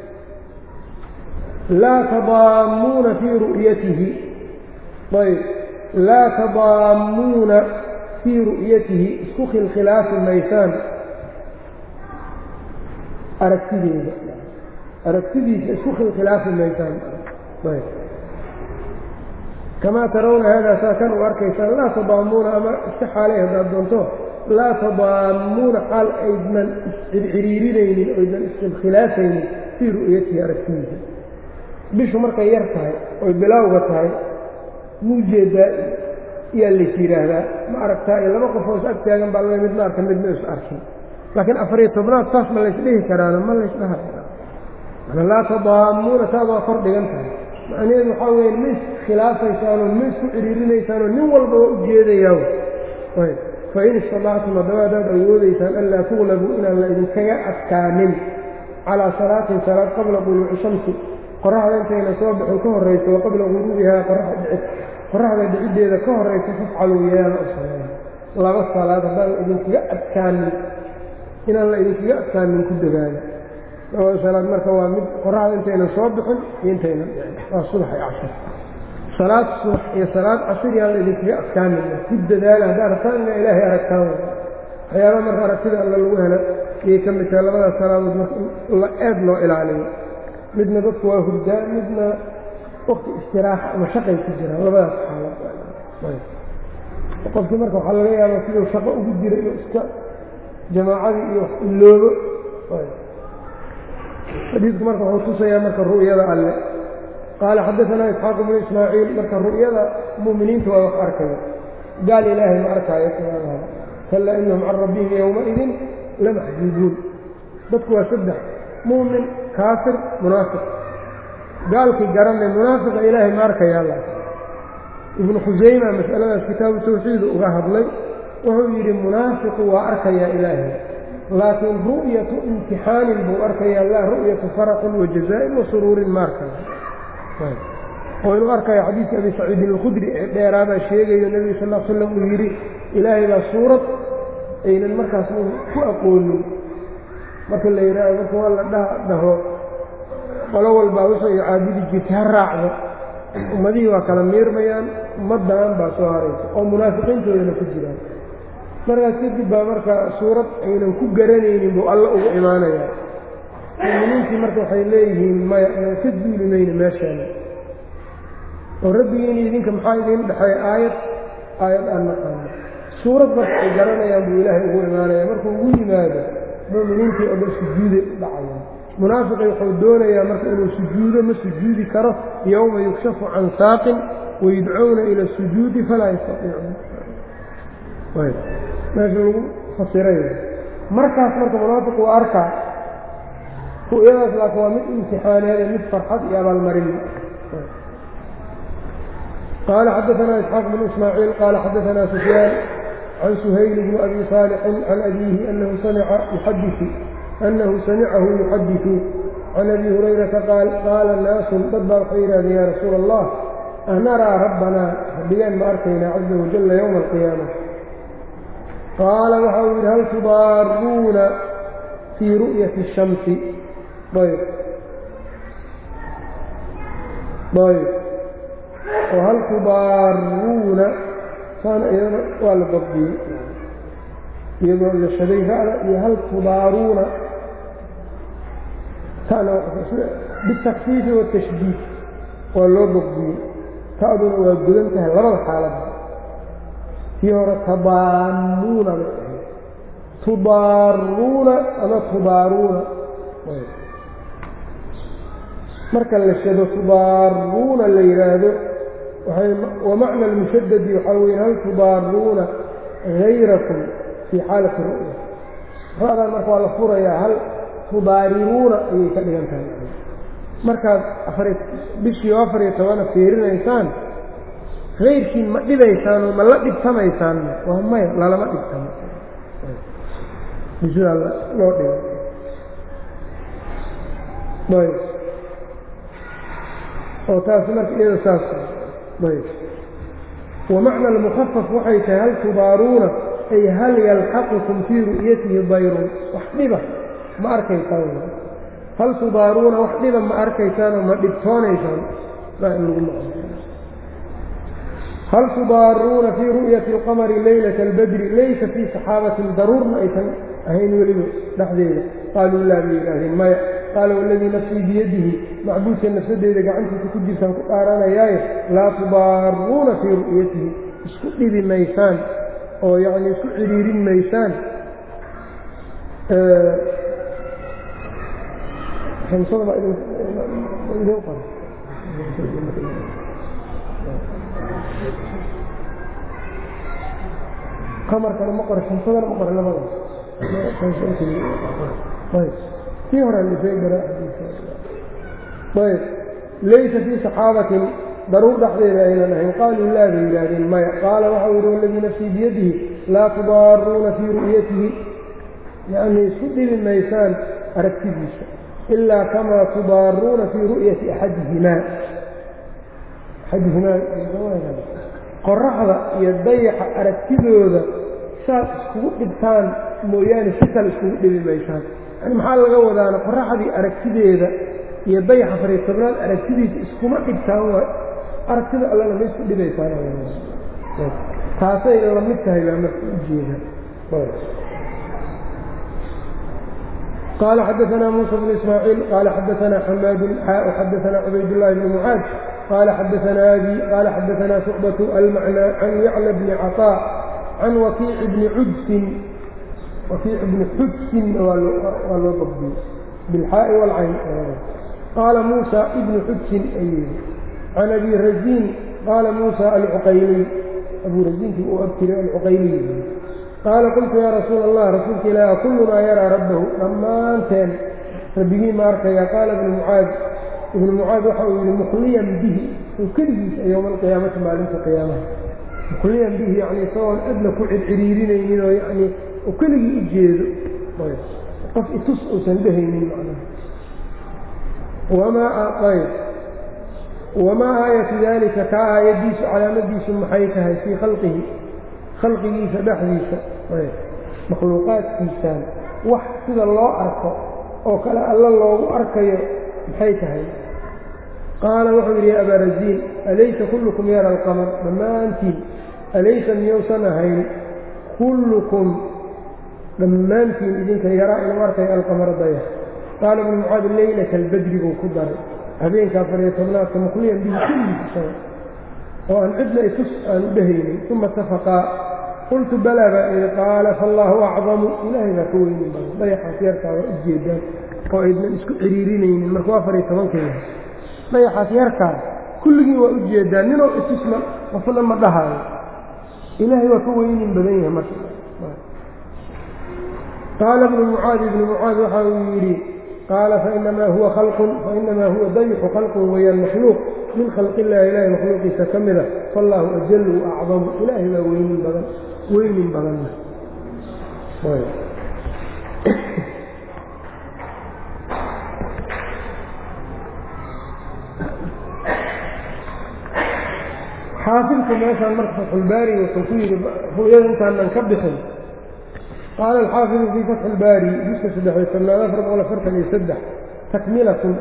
laa tadaamuuna fii ru'yatihi ayb laa tadaamuuna fii ru'yatihi isku khilkhilaafi maysaan aragtideeda aragtidiisa isku khilkhilaafi maysaan ayb kamaa tarawna haadaa saa kan u arkaysaan laa tadaamuuna ama iska xaalay haddaad doonto laa tadaamuuna xaal aydnan iscirciriirinaynin oydnan iskhilkhilaafaynin fii ru'yatihi aragtidiisa bishu markay yar tahay oy bilowga tahay muujeedaa iyaa lays yidhaahdaa ma aragtaa iyo laba qofoo is ag taagan baa mid ma arka midna is arkin laakiin afariyo tobnaad saas ma laysdhihi karaana ma laysdhaha laa tadaamuuna taad waa kor dhigan tahay macnaheedu waxaa weya ma iskhilaafaysaan oo ma isku ciriirinaysaan oo nin walba waa ujeedayaa fain istadactum haddaba haddaad awoodaysaan anlaa tuglabuu inaan la idinkaga adkaanin calaa salaatin salaad qabla duluuci shamsi qoraxda intayna soo bixin ka horrayso wa qabla guruubihaa qoraxda dhiciddeeda ka horraysa fafcaluu yeela u sameeya laba salaad haddaan la idinkaga adkaanin inaan la idinkaga adkaanin ku dadaala labada salaad marka waa mid qoraxda intaynan soo bixin iyo intaynan dhicin waa subax iyo cashir salaad subax iyo salaad casir yaan la idinkaga adkaanin ku dadaala haddaad rabtaan ina ilaahay aragtaan waxyaaba marka aragtida alla lagu helo ayay ka mid tahay labadaas salaadood marka la eed loo ilaaliyo midna dadku waa hurdaa midna wakti istiraaxa ama shaqay ku jiraan labadaas xaalad qofkii marka waxaa laga yaabaa siduu shaqo ugu jira inuu iska jamaacadii iyo wax iloobo xadiidku marka wuxuu tusayaa marka ru'yada alle qaala xadaanaa isxaaqu bnu ismaaciil marka ru'yada mu'miniinta waa wax arkaya gaal ilaahay ma arkaayo kallaa inahum can rabbihim yowmaidin lamaxjuubuun dadku waa saddex mu'min kaafir munaafiq gaalkii garanay munaafiqa ilaahay ma arkayaa la ibnu khusayma mas'aladaas kitaabu tawxiid uga hadlay wuxuu yidhi munaafiqu waa arkayaa ilaahay laakiin ru'yatu imtixaanin buu arkayaa laa ru'yatu faraxin wa jazaa'in wa suruurin ma arkaya oo inuu arkaya xadiidka abi saciidin alkhudri ee dheeraabaa sheegayo nebiga sal l slam uu yidhi ilaahay baa suurad aynan markaas ku aqoonin marka la yidhaaho marka waa la dha dhaho qolo walbaa waxay caabudi jirtay ha raacdo ummadihii waa kala miirmayaan ummaddan baa soo haraysa oo munaafiqiintoodana ku jiraan markaas kadib baa marka suurad aynan ku garanaynin buu alla ugu imaanayaa muminiintii marka waxay leeyihiin maya inaan ka duuli mayno meeshaana oo rabbigiini idinka maxaa idiin dhexeeya aayad aayad aan naqaano suurad marka ay garanayaan buu ilaahay ugu imaanaya markuu ugu yimaado mu'miniintii oo dhan sujuuday u dhacayaan munaafiqi wuxuu doonayaa marka inuu sujuudo ma sujuudi karo yowma yukshafu can saaqin wayudcowna ila sujuudi falaa yastaiicuun meesha lagu fasiray markaas marka munaafiq waa arkaa ru'yadaas laakiin waa mid imtixaaneed mid farxad iyo abaalmarin qaala xadaanaa isxaaq bnu ismaaciil qaala xadaanaa sufyaan can suhayl bni abi saalixin can abiihi anahu samica yuxadiu anahu samicahu yuxadiثu can abi hurayrata qaal qaala naasun dad baa waxay yidhahdeen yaa rasuula allah anaraa rabbanaa rabbigeen ma arkaynaa caza wajalla yowma alqiyaama qaala waxa uu yidhi hal tudaaruuna fii ru'yati الshamsi ayb ayb oo hal tudaaruuna saana iyadana waa la dabdiyey iyadoo la shaday ra'da iyo hal tudaaruuna sana bitakfiifi watashdiid waa loo dabdiyey ta'duna waa gudan tahay labada xaaladda kii hore tadaamuuna bay ahayd tudaaruuna ama tudaaruuna marka la shado tudaaruuna la yidhaahdo wamacna almushadadi waxaa weye hal tudaaruuna hayrakum fii xaalati ru'ya ra'dan marka waa la furayaa hal tudaariruuna ayay ka dhigan tahay markaad afari bishii oo afar iyo tobana fiirinaysaan kayrkiin ma dhibaysaan oo ma la dhibtamaysaan waa maya lalama dhibtamo sidaa loo dhigay ayb oo taas marka iyada saas ayb wamacna almukhafaf waxay tahay hal tubaaruuna ay hal yalxaqukum fii ru'yatihi dayrun wax dhiba ma arkaysaan hal tubaaruuna wax dhiba ma arkaysaanoo ma dhibtoonaysaan maa in lagu maqlo hal tudaaruuna fii ru'yati alqamari leylata albadri laysa fii saxaabatin daruurna aysan ahayn weliba dhexdeeda qaaluu laa bay yidhaahdeen maya qaala waladii nafsii biyadihi macbuudka nafsadeeda gacantiisa ku jirtaan ku dhaaranayaaye laa tudaaruuna fii ru'yatihi isku dhibi maysaan oo yacni isku cidhiirin maysaan amarkana ma qora shamsadana ma qora labada kii hore ayb laysa fii saxaabatin daruur dhexdeeda aynan ahayn qaaluu laa bay yidhaahdeen maya qaala waxau yihi waladii nafsii biyadihi laa tudaaruuna fii ru'yatihi yani isku dhibi maysaan aragtidiisa ilaa kamaa tudaaruuna fii ru'yati axadihimaa axadihimaa qoraxda iyo dayaxa aragtidooda saad iskugu dhibtaan mooyaane si kale iskugu dhibi maysaan yani maxaa laga wadaana qoraxdii aragtideeda iyo dayaxa fariy tobnaad aragtidiisa iskuma dhibtaan waa aragtida allana ma isku dhibaysaan taasay la mid tahay baa marka ujeeda qaala xadaanaa muusa bnu ismaaciil qaala xadaanaa xamaadu xaa xadaanaa cubaydullaahi bni mucaad qaala xadaanaa abi qaala xadaanaa shucbatu almacnaa can yacla bni caطaa can wakiici bni cudsin wakiic bni xudsin waa loo dabdiyey bilxaa'i waalcayn qaala muusa ibnu xudsin ayuu can abi raziin qaala muusa alcuqayliy abuu raziinkii uu abtiray alcuqayliy qaala qultu yaa rasuula allah rasuulka ilaahi kullunaa yaraa rabbahu dhammaanteen rabbigii ma arkaya qaala ibnu mucaad ibnu mucaad waxa uu yihi mukhliyan bihi oo keligiisa yowma alqiyaamati maalinta qiyaamaha mukhliyan bihi yani isagoon adna ku circiriirinaynin oo yani oo keligii u jeedo qof itus uusan dhehaynin macnaha wamaa aayatu daalika kaa aayaddiisu calaamadiisu maxay tahay fii khalqihi khalqigiisa dhexdiisa makhluuqaadkiisaan wax sida loo arko oo kale alla loogu arkayo maxay tahay qaala wuxuu yidhi ya abaa raziin alaysa kullukum yara alqamar dhammaantiin alaysa miyousan ahayn kullukum dhammaantiin idinka yaraa inuu arkayo alqamara dayax qaala ibnu mucaad leylata albadri buu ku daray habeenka afariyo tobnaadka mukhliyan bihi kulligiisa oo aan cidna itus aan u dhehaynin uma tafaqaa qultu balaa baa idhi qaala faallaahu acdamu ilaahay baa ka weynin badan dayaxaas yarkaa waa ujeedaan oo aydnan isku ciriirinaynin markuu afariyo tobankeeda dayaxaas yarkaa kulligii waa ujeedaan ninoo itusma qofna ma dhahaayo ilaahay waa ka weynin badan yahay marka qaala ibnu mucaad ibnu mucaad waxa uu yidhi qaala fainamaa huwa khalqun fainamaa huwa dayxu khalqun weyaan makhluuq min khalqi illahi ilaahay makhluuqiisa ka mida faallaahu ajalu acdamu ilaahay baa weynin badan weynin badanna xaafidku meeshaan marka fatxulbaari wuxuu ku yidhi ru'yada intaanan ka bixin qaala alxaafidu fii fatxi ilbaari juska saddexiyo tobnaad afar boqol afartan iyo saddex takmilatun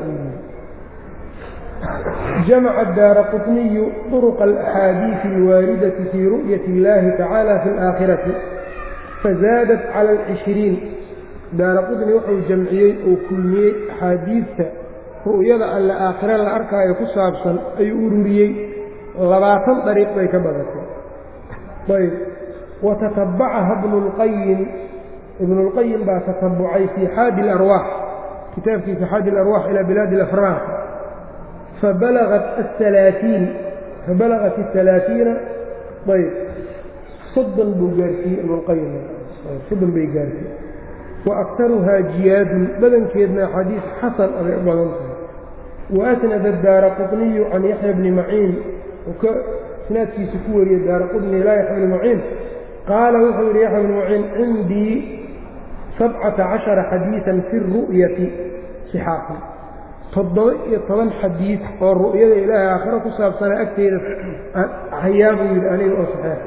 jamaca daara qطniyu طرqa الأxaadiiثi الwaaridati fii ru'yati اllahi tacaala fi اlآakhirati fazaadat calى الcishriin daara qطni wuxuu jamciyey oo kulmiyey axaadiidta ru'yada alle aakhire la arkaayo ku saabsan ayuu ururiyey labaatan dariiq bay ka badatay ayb watatabacaha ibnu اlqayim ibnu اlqayim baa tatabucay fii xaadi اlarwaax kitaabkiisa xaadi اlarwaax ilaa bilaadi اlafraax fabalagat aلalaaثiin fabalagat الثalaaiina ayb soddon buu gaarsiiyey ibnu اlqayim soddon bay gaarsiiyey wa aktaruhaa jiyaadun badankeedna axaadiis xasan abay u badan tahay waasnada daara quطniyu can yaxya bni maciin uu ka isnaadkiisa ku wariyey daara quطni ilaa yaxya bni maciin qaala wuxuu yidhi yaxya bni maciin cindii sabcata cashara xadiiثa fi الru'yati صixaaxi toddoba iyo toban xadiid oo ru'yada ilaahay aakhiro ku saabsana agteeda hayaa buu yidhi aniga oo saxeex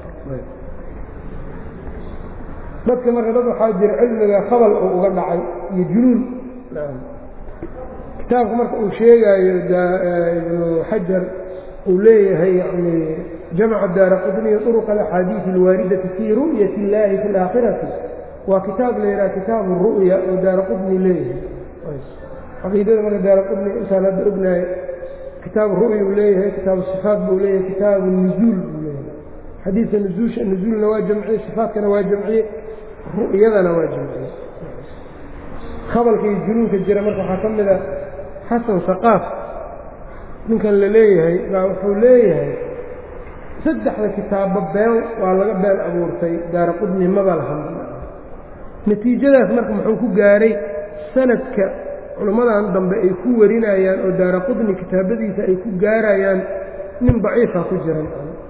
dadka marka dad waxaa jira cilmiga khabal uu uga dhacay iyo junuun kitaabka marka uu sheegaayo ibnu xajar uu leeyahay yani jamca daara qudniya طuruq alaxaadiiث اlwaaridati fii ru'yat اllaahi fi اlaakhirati waa kitaab la yidhaha kitaabu ru'ya oo daara qudni leeyahay caqiidada marka daara qudni intaan hadda ognahay kitaabu ru'ya uu leeyahay kitaabu sifaat buu leeyahay kitaabu nuzuul buu leeyahay xadiidka nuzuusha nuzuulna waa jamciyey sifaatkana waa jamciyey ru'yadana waa jamciyey khabalka iyo junuunka jira marka waxaa ka mid a xasan saqaaf ninkan la leeyahay baa wuxuu leeyahay saddexda kitaabba been waa laga been abuurtay daara qudni maba lahan natiijadaas marka muxuu ku gaaray sanadka culimmadan dambe ay ku warinayaan oo daara qudni kitaabadiisa ay ku gaarayaan nin daciifa ku jiran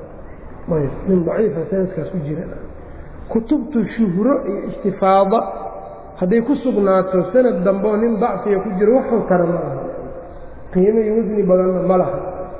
nin daciifa sanadkaas ku jiran kutubtu shuhro iyo istifaada hadday ku sugnaato sanad dambe oo nin dacfiga ku jiro waxuu tara ma aha qiimo iyo wasni badanna ma laha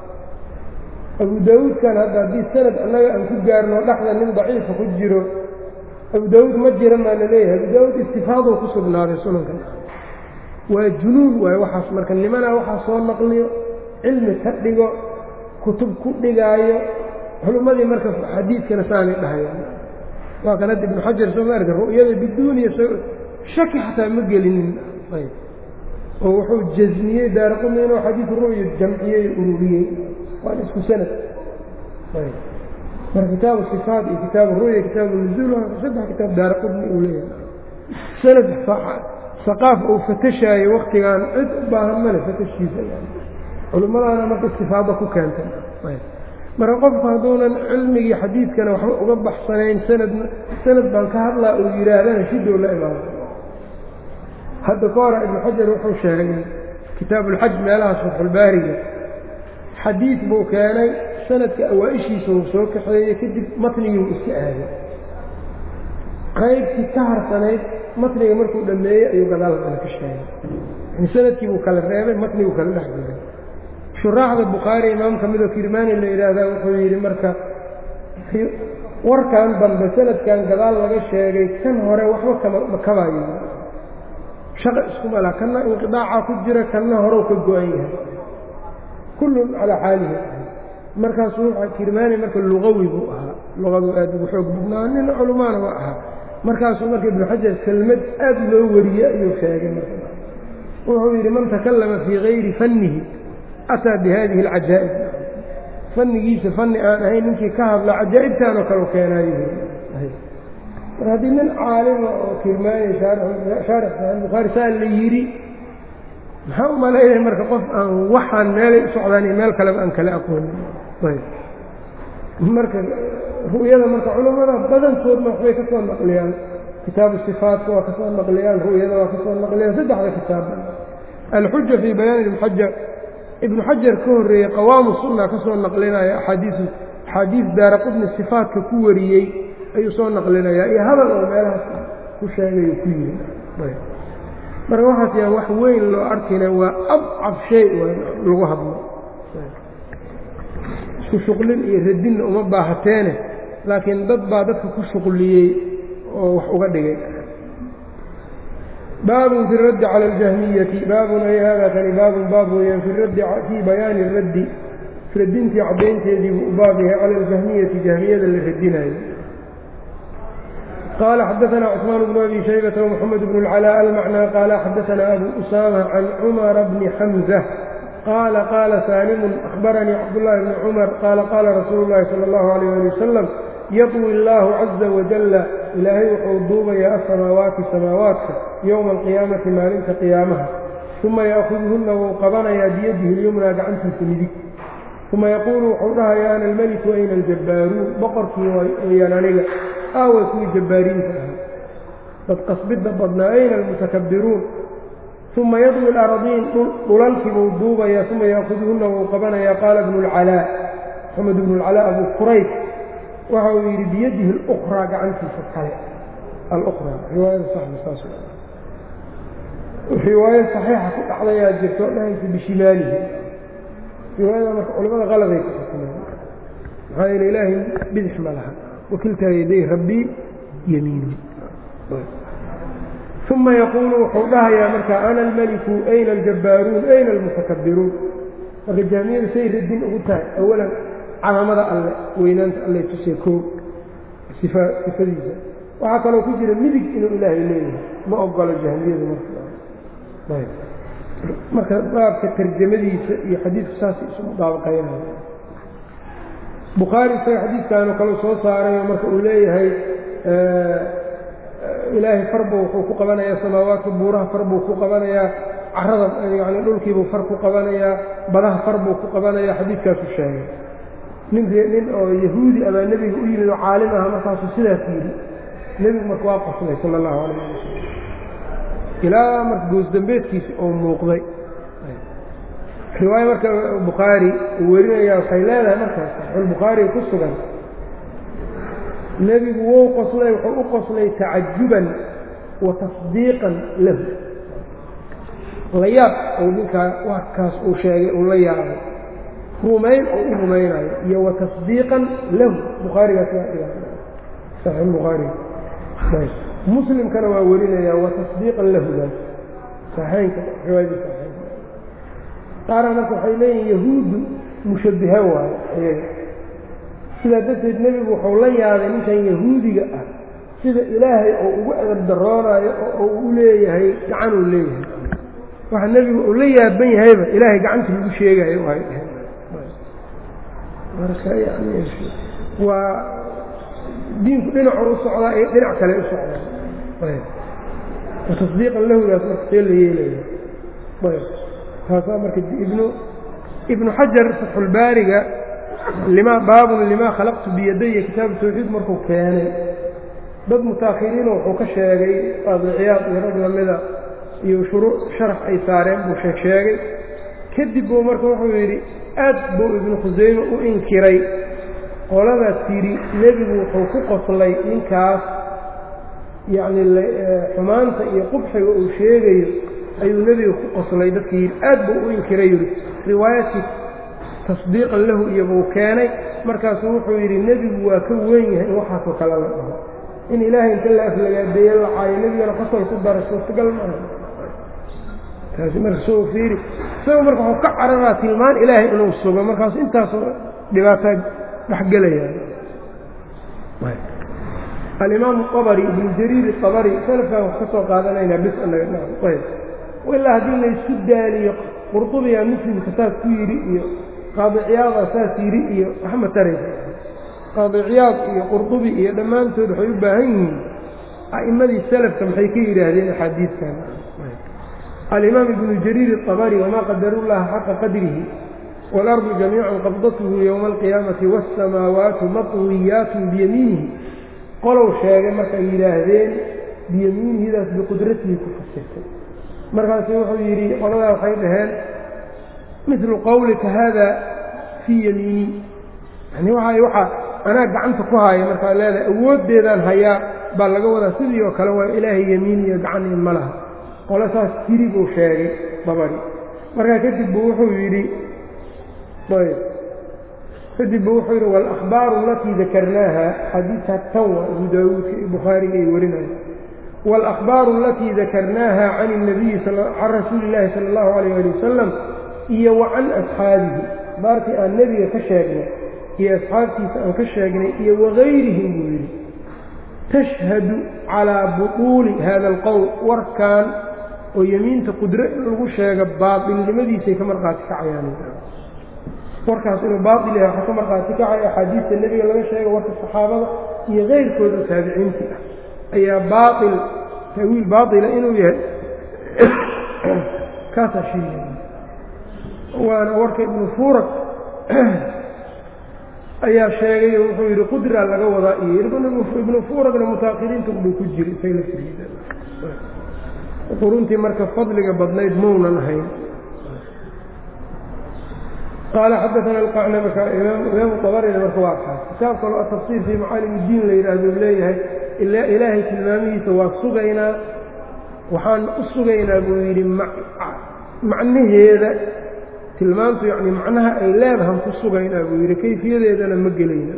abu daawuudkan hadda haddii sanad annaga aan ku gaarno dhexda nin daciifa ku jiro abu daawuud ma jira maa la leeyahay abu daawuud istifaadou ku sugnaaday sunankan waa junuun waayo waxaas marka nimanaa waxaa soo naqliyo cilmi ka dhigo kutub ku dhigaayo culummadii marka xadiidkana saanay dhahayaan waa kan hadda ibnu xajar soo ma arka ru'yada biduuniya shaki xataa ma gelinin ayb oo wuxuu jasmiyey daaraqumi inuu xadiid ru'ya jamciyey ururiyey waan isku sanad ayb marka kitaabu sifaat iyo kitaabu ru'ya kitaabu nuzuul saddex kitaab daaraqudni uu leeyahay sanad saqaaf uu fatashaayo waktigan cid u baahan male fatashkiisa culimmadaana marka istifaado ku keentay marka qofku hadduunan cilmigii xadiidkana waxba uga baxsanayn sanadna sanad baan ka hadlaa uu yidhaahdana shidow la imaado hadda ka hora ibnu xajar wuxuu sheegay kitaabuulxaj meelahaas fatxulbaariga xadiid buu keenay sanadka awaa-ishiisa uu soo kaxeeyey kadib matnigii uu iska aaday qaybtii ka harsanayd matniga markuu dhammeeyey ayuu gadaal dana ka sheegay yani sanadkii buu kala reebay matniguu kala dhex jiray shuraaxda bukhaari imaam ka midoo kirmaani la yidhaahdaa wuxuu yidhi marka warkan dambe sanadkan gadaal laga sheegay kan hore waxba kama kabaayo shaqa iskuma laha kanna inqidaaca ku jira kanna horew ka go-an yahay kullun calaa xaalihi markaasuu kirmaani marka luqawi buu ahaa luqadu aad ugu xoog badnaa nin culummaana waa ahaa markaasuu marka ibnu xajar kelmad aad loo wariyey ayuu sheegay marka wuxuu yidhi man takallama fii gayri fannihi ataa bi hadihi alcajaa'ib fannigiisa fanni aan ahayn ninkii ka hadla cajaa'ibtaan oo kale u keenaayo mar haddii nin caalima oo kirmaani shaarix saxiix bukhaari saa la yidhi maxaa u malaynaya marka qof aan waxaan meelay u socdaan iyo meel kaleba aan kala aqoonin ayb marka ru'yada marka culammada badankoodna waxbay ka soo naqliyaan kitaabu sifaatka waa ka soo naqliyaan ru'yada waa ka soo naqliyaan saddexda kitaabba alxuja fii bayaani ibnuxajar ibnu xajar ka horreeyey qawaamu sunna ka soo naqlinaya axaadiisu axaadiis daara qudni sifaatka ku wariyey ayuu soo naqlinayaa iyo hadal oo meelahaas ku sheegayo ku yiri marka waxaas yaan wax weyn loo arkayna waa abcab shay lagu hadlo isku shuqlin iyo radinna uma baahateene laakiin dad baa dadka ku shuqliyey oo wax uga dhigay baabun fi raddi cala aljahmiyati baabun ay haadaa kani baabun baab weeyaan fi raddi fii bayaani raddi radintii caddaynteedii buu u baab yahay cala aljahmiyati jahmiyada la radinayo قال xdثna cثmaan بن أbي شhيبة ومحمد بن العلاء المعنى qال xdثna أbو أسامة عن cمر بن حمزة qال qال sاlم أخبرنيi cبداللhi بن cمر qال qاla رasuuل الlahi صلى الله عليه لي وسلم yطوي الlah عزa وجل ilaahay wuxuu duubayaa aلsamaawaati samaawaadka yowma القiyaamati maalinta qiyaamaha ثuma yأkhudhuna wuu qabanayaa biyadihi اليمنى gacantiisa midig ثuma yaquulu wuxuu dhahayaa ana الmلك ayna الjabbaaruun boqorkii wayaan aniga aaway kuwii jabbaariinta ahaa dad qasbidda badnaa ayna almutakabbiruun uma yadwi laradiin dhulalkiibuu duubayaa uma yaakuduhuna wuu qabanayaa qaala bnu lcalaa maxamed bnu lcalaa abu qurayb waxa uu yidhi biyadihi اlukraa gacantiisa kale alukraa riwaayada saxda saas riwaayo saxiixa ku dhacdayaa jirto dhahaysa bishimaalihi riwaayada marka culamada qaladay ku xukumeen maxaa yeele ilaahay bidix ma laha wakiltaa yaday rabbii yamiini uma yaquulu wuxuu dhahayaa marka ana almeliku ayna aljabbaaruun ayna almutakabbiruun marka jaamiyadu say radin ugu tahay awalan calaamada alle weynaanta alle tusiya koo sifadiisa waxaa kaloo ku jira midig inuu ilaahay leeyahay ma ogolo jahmiyadu marka marka baabka tarjamadiisa iyo xadiidku saasay isu mudaabaqaynaya bukhaari isaga xadiidkaanu kale soo saarayo marka uu leeyahay ilaahay farbu wuxuu ku qabanayaa samaawaadka buuraha far buu ku qabanayaa carada yani dhulkiibuu far ku qabanayaa badaha far buu ku qabanayaa xadiidkaasu sheegay nin nin oo yahuudi abaa nebiga u yimid oo caalim aha markaasuu sidaas yidhi nebigu marka waa qoslay sala allahu calayh ali wasalam ilaa marka goosdambeedkiisi oo muuqday riwaayo marka bukhaari uu werinaya waxay leedahay markaas saxiixulbukhaari ku sugan nebigu wou qoslay wuxuu u qoslay tacajuban wa tasdiiqan lahu la yaab ou ninkaa warkaas uu sheegay uu la yaabay rumayn oo u rumaynayo iyo wa tasdiiqan lahu bukhaarigaas waa dhiga saxiixulbukhaari muslimkana waa werinaya wa tasdiiqan lahu daas saxeynka riwaayadii saxeynka qaarna marka waxay leeyihin yahuuddu mushabbiha waayo iyaga sidaa darteed nebigu wuxuu la yaabay ninkan yahuudiga ah sida ilaahay oo ugu edab daroonayo oo uu u leeyahay gacanuu leeyahay waxa nebigu uu la yaaban yahayba ilaahay gacanta lagu sheegayo ay dheheen marka yani waa diinku dhinacuu u socdaa iyo dhinac kale u socdaa watasdiiqan lahudaas marka see la yeelaya ayb taasaa marka ibnu ibnu xajar fatxulbaariga lima baabun limaa khalaqtu biyadaya kitaabu tawxiid markuu keenay dad mutaakhiriina wuxuu ka sheegay qaadiciyaad iyo rag lamida iyo shuruuc sharax ay saareen buu sheeg sheegay kadib buu marka wuxuu yidhi aad buu ibnu khusayme u inkiray qoladaas yidhi nebigu wuxuu ku qoslay ninkaas yacni xumaanta iyo qubxiga uu sheegayo ayuu nebiga ku qoslay dadka yidhi aad buu u inkiray yidhi riwaayadkii tasdiiqan lahu iyo buu keenay markaasuu wuxuu yidhi nebigu waa ka weyn yahay in waxaasoo kale la dhaho in ilaahay inta la aflagaadeeye la caayo nebigana qosol ku dara suurtagal maaha taasi marka soo fiiri isagoo marka waxuu ka cararaa tilmaan ilaahay inuu sugo markaasu intaasoo dhibaataa dhexgelaya alimaamu abari ibnu jariir abari salafkan wax ka soo qaadanaynaa bis anaga ayb ilaa haddii laysku daaliyo qurdubiyaa muslimka saas ku yidhi iyo qaadiciyaada saas yidhi iyo waxma taraysa qaadiciyaad iyo qurdubi iyo dhammaantood waxay u baahan yihiin a'immadii salafka maxay ka yidhaahdeen axaadiidkan alimaam ibnu jariir الطabri wma qadarullaha xaqa qadrihi wاlarضu jamiica qabdathu ywma اlqiyaamati wالsamaawaatu maطwiyaat biyamiinihi qolow sheegay markay yidhaahdeen biyamiinihidaas biqudratihi ku fasirtay markaasu wuxuu yidhi qoladaa waxay dhaheen milu qowlika hada fii yamiini yani waa waxa anaa gacanta ku haya markaa leedahay awooddeedaan hayaa baa laga wadaa sidii oo kale waa ilaahay yamiin iyo gacan ma laha qole saas tiri buu sheegay dabari markaa kadib buu wuxuu yidhi ayb kadib buu wuxuu yidhi wاlأkhbaaru alatii dakarnaaha xadiidka tan waa abu daawuudka iyo bukhaariga ay warinaya wاlأkhbaaru alatii dakarnaaha can الnabiyi can rasuuli اllaahi salى اllahu alayh ali wasalam iyo wa can asxaabihi baartii aan nebiga ka sheegnay iyo asxaabtiisa aan ka sheegnay iyo wagayrihim buu yidhi tashhadu calىa buطuuli hada اlqowl warkan oo yemiinta qudro in lagu sheega baailnimadiisay ka markhaati kacayaan warkaas inuu baail yahay waxaa ka markhaati kacaya axaadiista nebiga laga sheega warka saxaabada iyo keyrkooda taabiciintii ah ayaa baail taawiil baaila inuu yahay kaasaa sheegaya waana warka ibnu fuurag ayaa sheegay oo wuxuu yidhi qudraa laga wadaa iyo ibnu fuuragna mutaakiriinta buu ku jira isaga laftigiisa quruntii marka fadliga badnayd maunan ahayn qaala xadaana alqacnabaka imaamu tabarina marka waa kaas kitaab kaloo atafsiir fii macaalim iddiin la yidhaahdo leeyahay ilaahay tilmaamihiisa waa sugaynaa waxaan u sugaynaa buu yidhi macnaheeda tilmaantu yani macnaha ay leedahan ku sugaynaa buu yidhi kayfiyadeedana ma gelayna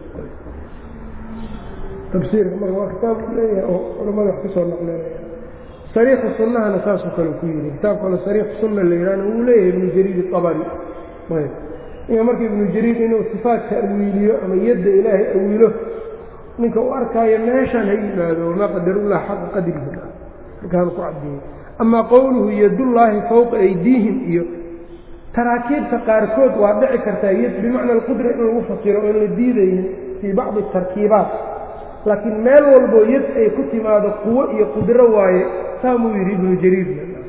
tafsiirka marka waa kitaab leeyahay oo culamada wax kusoo naqlinaya sariixu sunnahana saasoo kale ku yidhi kitaab kale sariixu sunna la yidhahna wuu leeyahay ibnu jariid abari ayb ninka marka ibnu jariid inuu sifaadka awiiliyo ama yadda ilaahay awiilo ninka u arkaayo meeshaan ha yimaado wamaa qadarullah xaqa qadrihi markaanu ku caddeeyey amaa qowluhu yadullaahi fowqa aydiihim iyo taraakiibta qaarkood waa dhici kartaa yad bimacna alqudra in lagu fasiro oon la diidaynin fii bacdi tarkiibaat laakiin meel walboo yad ay ku timaado quwo iyo qudro waaye saamuu yidhi ibnu jariid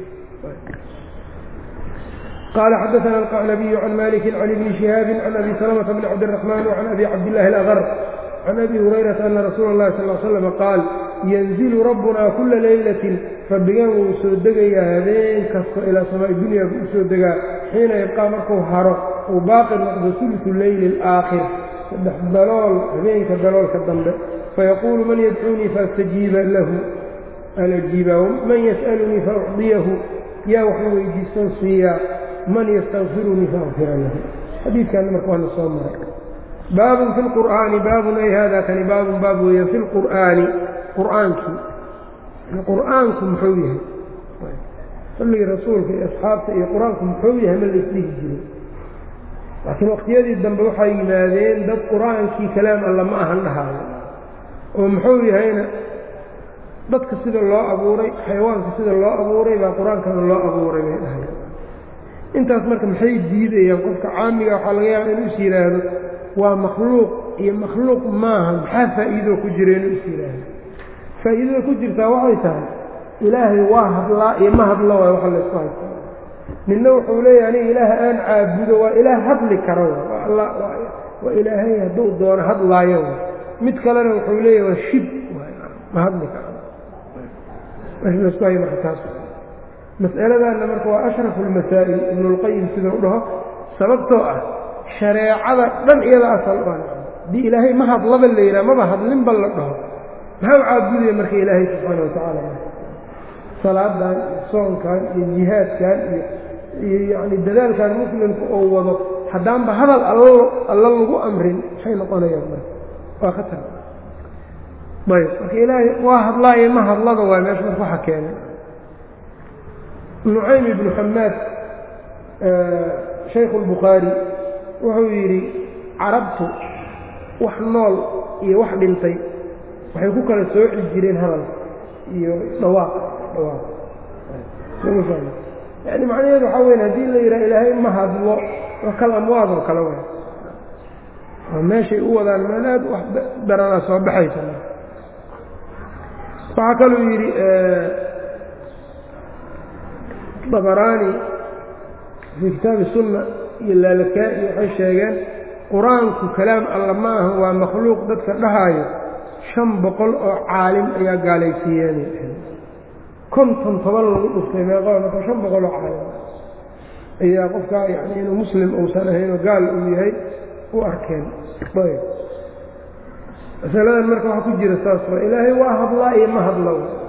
qaala xadaana alqacnabiyu can maliki can ibni shihaabin can abi salamata bni cabdiraxmaan wacan abi cabdillahi alaqar can abi hurayrata ana rasuula اllahi sal l slama qaal yanzilu rabbunaa kula leylatin rabbigaan wuu soo degayaa habeen kasta ilaa samaa'i dunya buu u soo degaa xiina yabqaa markuu haro uu baaqi noqdo sulusu leyli alaakhir saddex dalool habeenka daloolka dambe fayaquulu man yadcuunii faastajiiba lahu an ajiiba man yas'alunii faucdiyahu yaa waxu weydiistan siiyaa man yastakfirunii faakfira lahu xadiidkaana marka waana soo maray baabun fi lqur'aani baabun ay hada kani baabun baab weeyaan fi lqur'aani qur'aankii qur'aanku muxuu yahay salligii rasuulka iyo asxaabta iyo qur-aanku muxuu yahay ma laisdhihi jiray laakiin waqtiyadii dambe waxay yimaadeen dad qur-aankii kalaam alla ma ahan dhahaayo oo muxuu yahayna dadka sida loo abuuray xayawaanka sida loo abuuray baa qur-aankana loo abuuray bay dhahay intaas marka maxay diidayaan qofka caamiga waxaa laga yaaba inuu is yidhaahdo waa makhluuq iyo makhluuq maaha maxaa faa'iidoo ku jira inuu is yidhaahdo faa'iidada ku jirtaa waxay tahay ilaahay waa hadlaa iyo ma hadlo waay waxa laysku haysta ninna wuxuu leeyahay aniga ilaah aan caabudo waa ilaah hadli kara waa ilaahay hadduu doono hadlaayo mid kalena wuxuu leeyahay waa shib ma hadli karo meesha laysku hayo marka taas mas'aladaanna marka waa ashrafu almasaa'il ibnulqayim sidau dhaho sababtoo ah shareecada dhan iyada asal u ah haddii ilaahay ma hadlaba la yidhaha maba hadlinba la dhaho maxaa u caabudaya marka ilaahay subxaana watacaala salaadan iyo soonkan iyo jihaadkan iyo iyo yacni dadaalkan muslimka oo wado haddaanba hadal all alla lagu amrin maxay noqonayaan marka waa khatar ayb marka ilaahay waa hadlaayo ma hadlada waay meesha marka waxa keenay nucaym ibnu xamaad shaykhu اlbukhaari wuxuu yidhi carabtu wax nool iyo wax dhintay waxay ku kala sooci jireen hadal iyo dhawaaq dhawaaq yani macnaheedu waxaa weyn haddii la yidhaha ilaahay ma hadlo waa kal amwaad oo kale way oo meeshay u wadaan meel aad wax daranaa soo baxaysa waxaa kaluu yidhi dabaraani fii kitaabi sunna iyo laalakaa'i waxay sheegeen qur-aanku kalaam alla ma aha waa makhluuq dadka dhahaayo shan boqol oo caalim ayaa gaalaysiiyeen konton toban lagu dhuftay meeqaa marka shan boqol oo caalim ayaa qofkaa yani inuu muslim uusan ahaynoo gaal uu yahay u arkeen ayb masaladan marka waxaa ku jira saas waa ilaahay waa hadlaa iyo ma hadla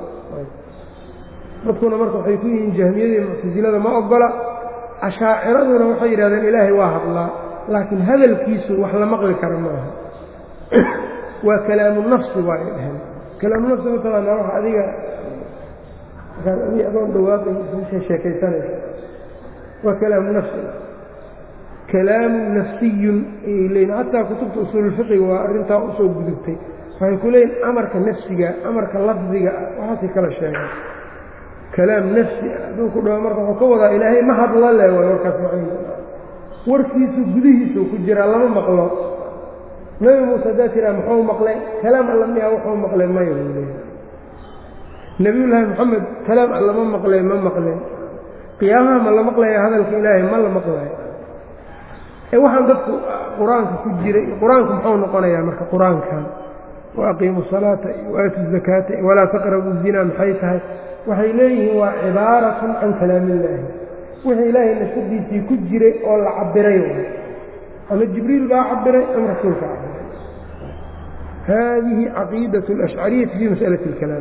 dadkuna marka waxay ku yihiin jahmiyadii muctasilada ma ogola ashaaciraduna waxay yidhahdeen ilaahay waa hadlaa laakiin hadalkiisu wax la maqli kara maaha waa kalaamu nafsi waa ay dhaheen kalaamu nafsi mataqaanaa wax adiga markaad adi adoon dhawaaqay sheekaysanaysa waa kalaamu nafsi kalaamu nafsiyun ayay leeyiin xataa kutubta usuululfiqiga waa arrintaa usoo gudubtay waxay ku leeyihin amarka nafsiga amarka lafdiga waxaasay kala sheegeen kalaam nafsi ah hadduu ku dhaho marka wuxuu ka wadaa ilaahay ma hadla le waay warkaas macnihiisa warkiisu gudihiisuu ku jiraa lama maqlo nebi muuse haddaa tiraa muxuu maqlay kalaam alla miyaa wuxuu maqlay maya buu leeyahay nebiyullaahi moxamed kalaam alla ma maqlay ma maqleen qiyaamaha ma la maqlaya hadalka ilaahay ma la maqlayo ee waxaan dadku qur-aanka ku jiray qur-aanku muxuu noqonayaa marka qur-aankan waaqiimu salaata iyo waaatu zakaata iyo walaa taqrabu zina maxay tahay waxay leeyihiin waa cibaaratun can kalaamillaahi wixii ilaahay nashadiisii ku jiray oo la cabiray ama jibriil baa cabiray ama rasuulka cabiray haadihi caqiidat alashcariyati fii masalati اlkalaam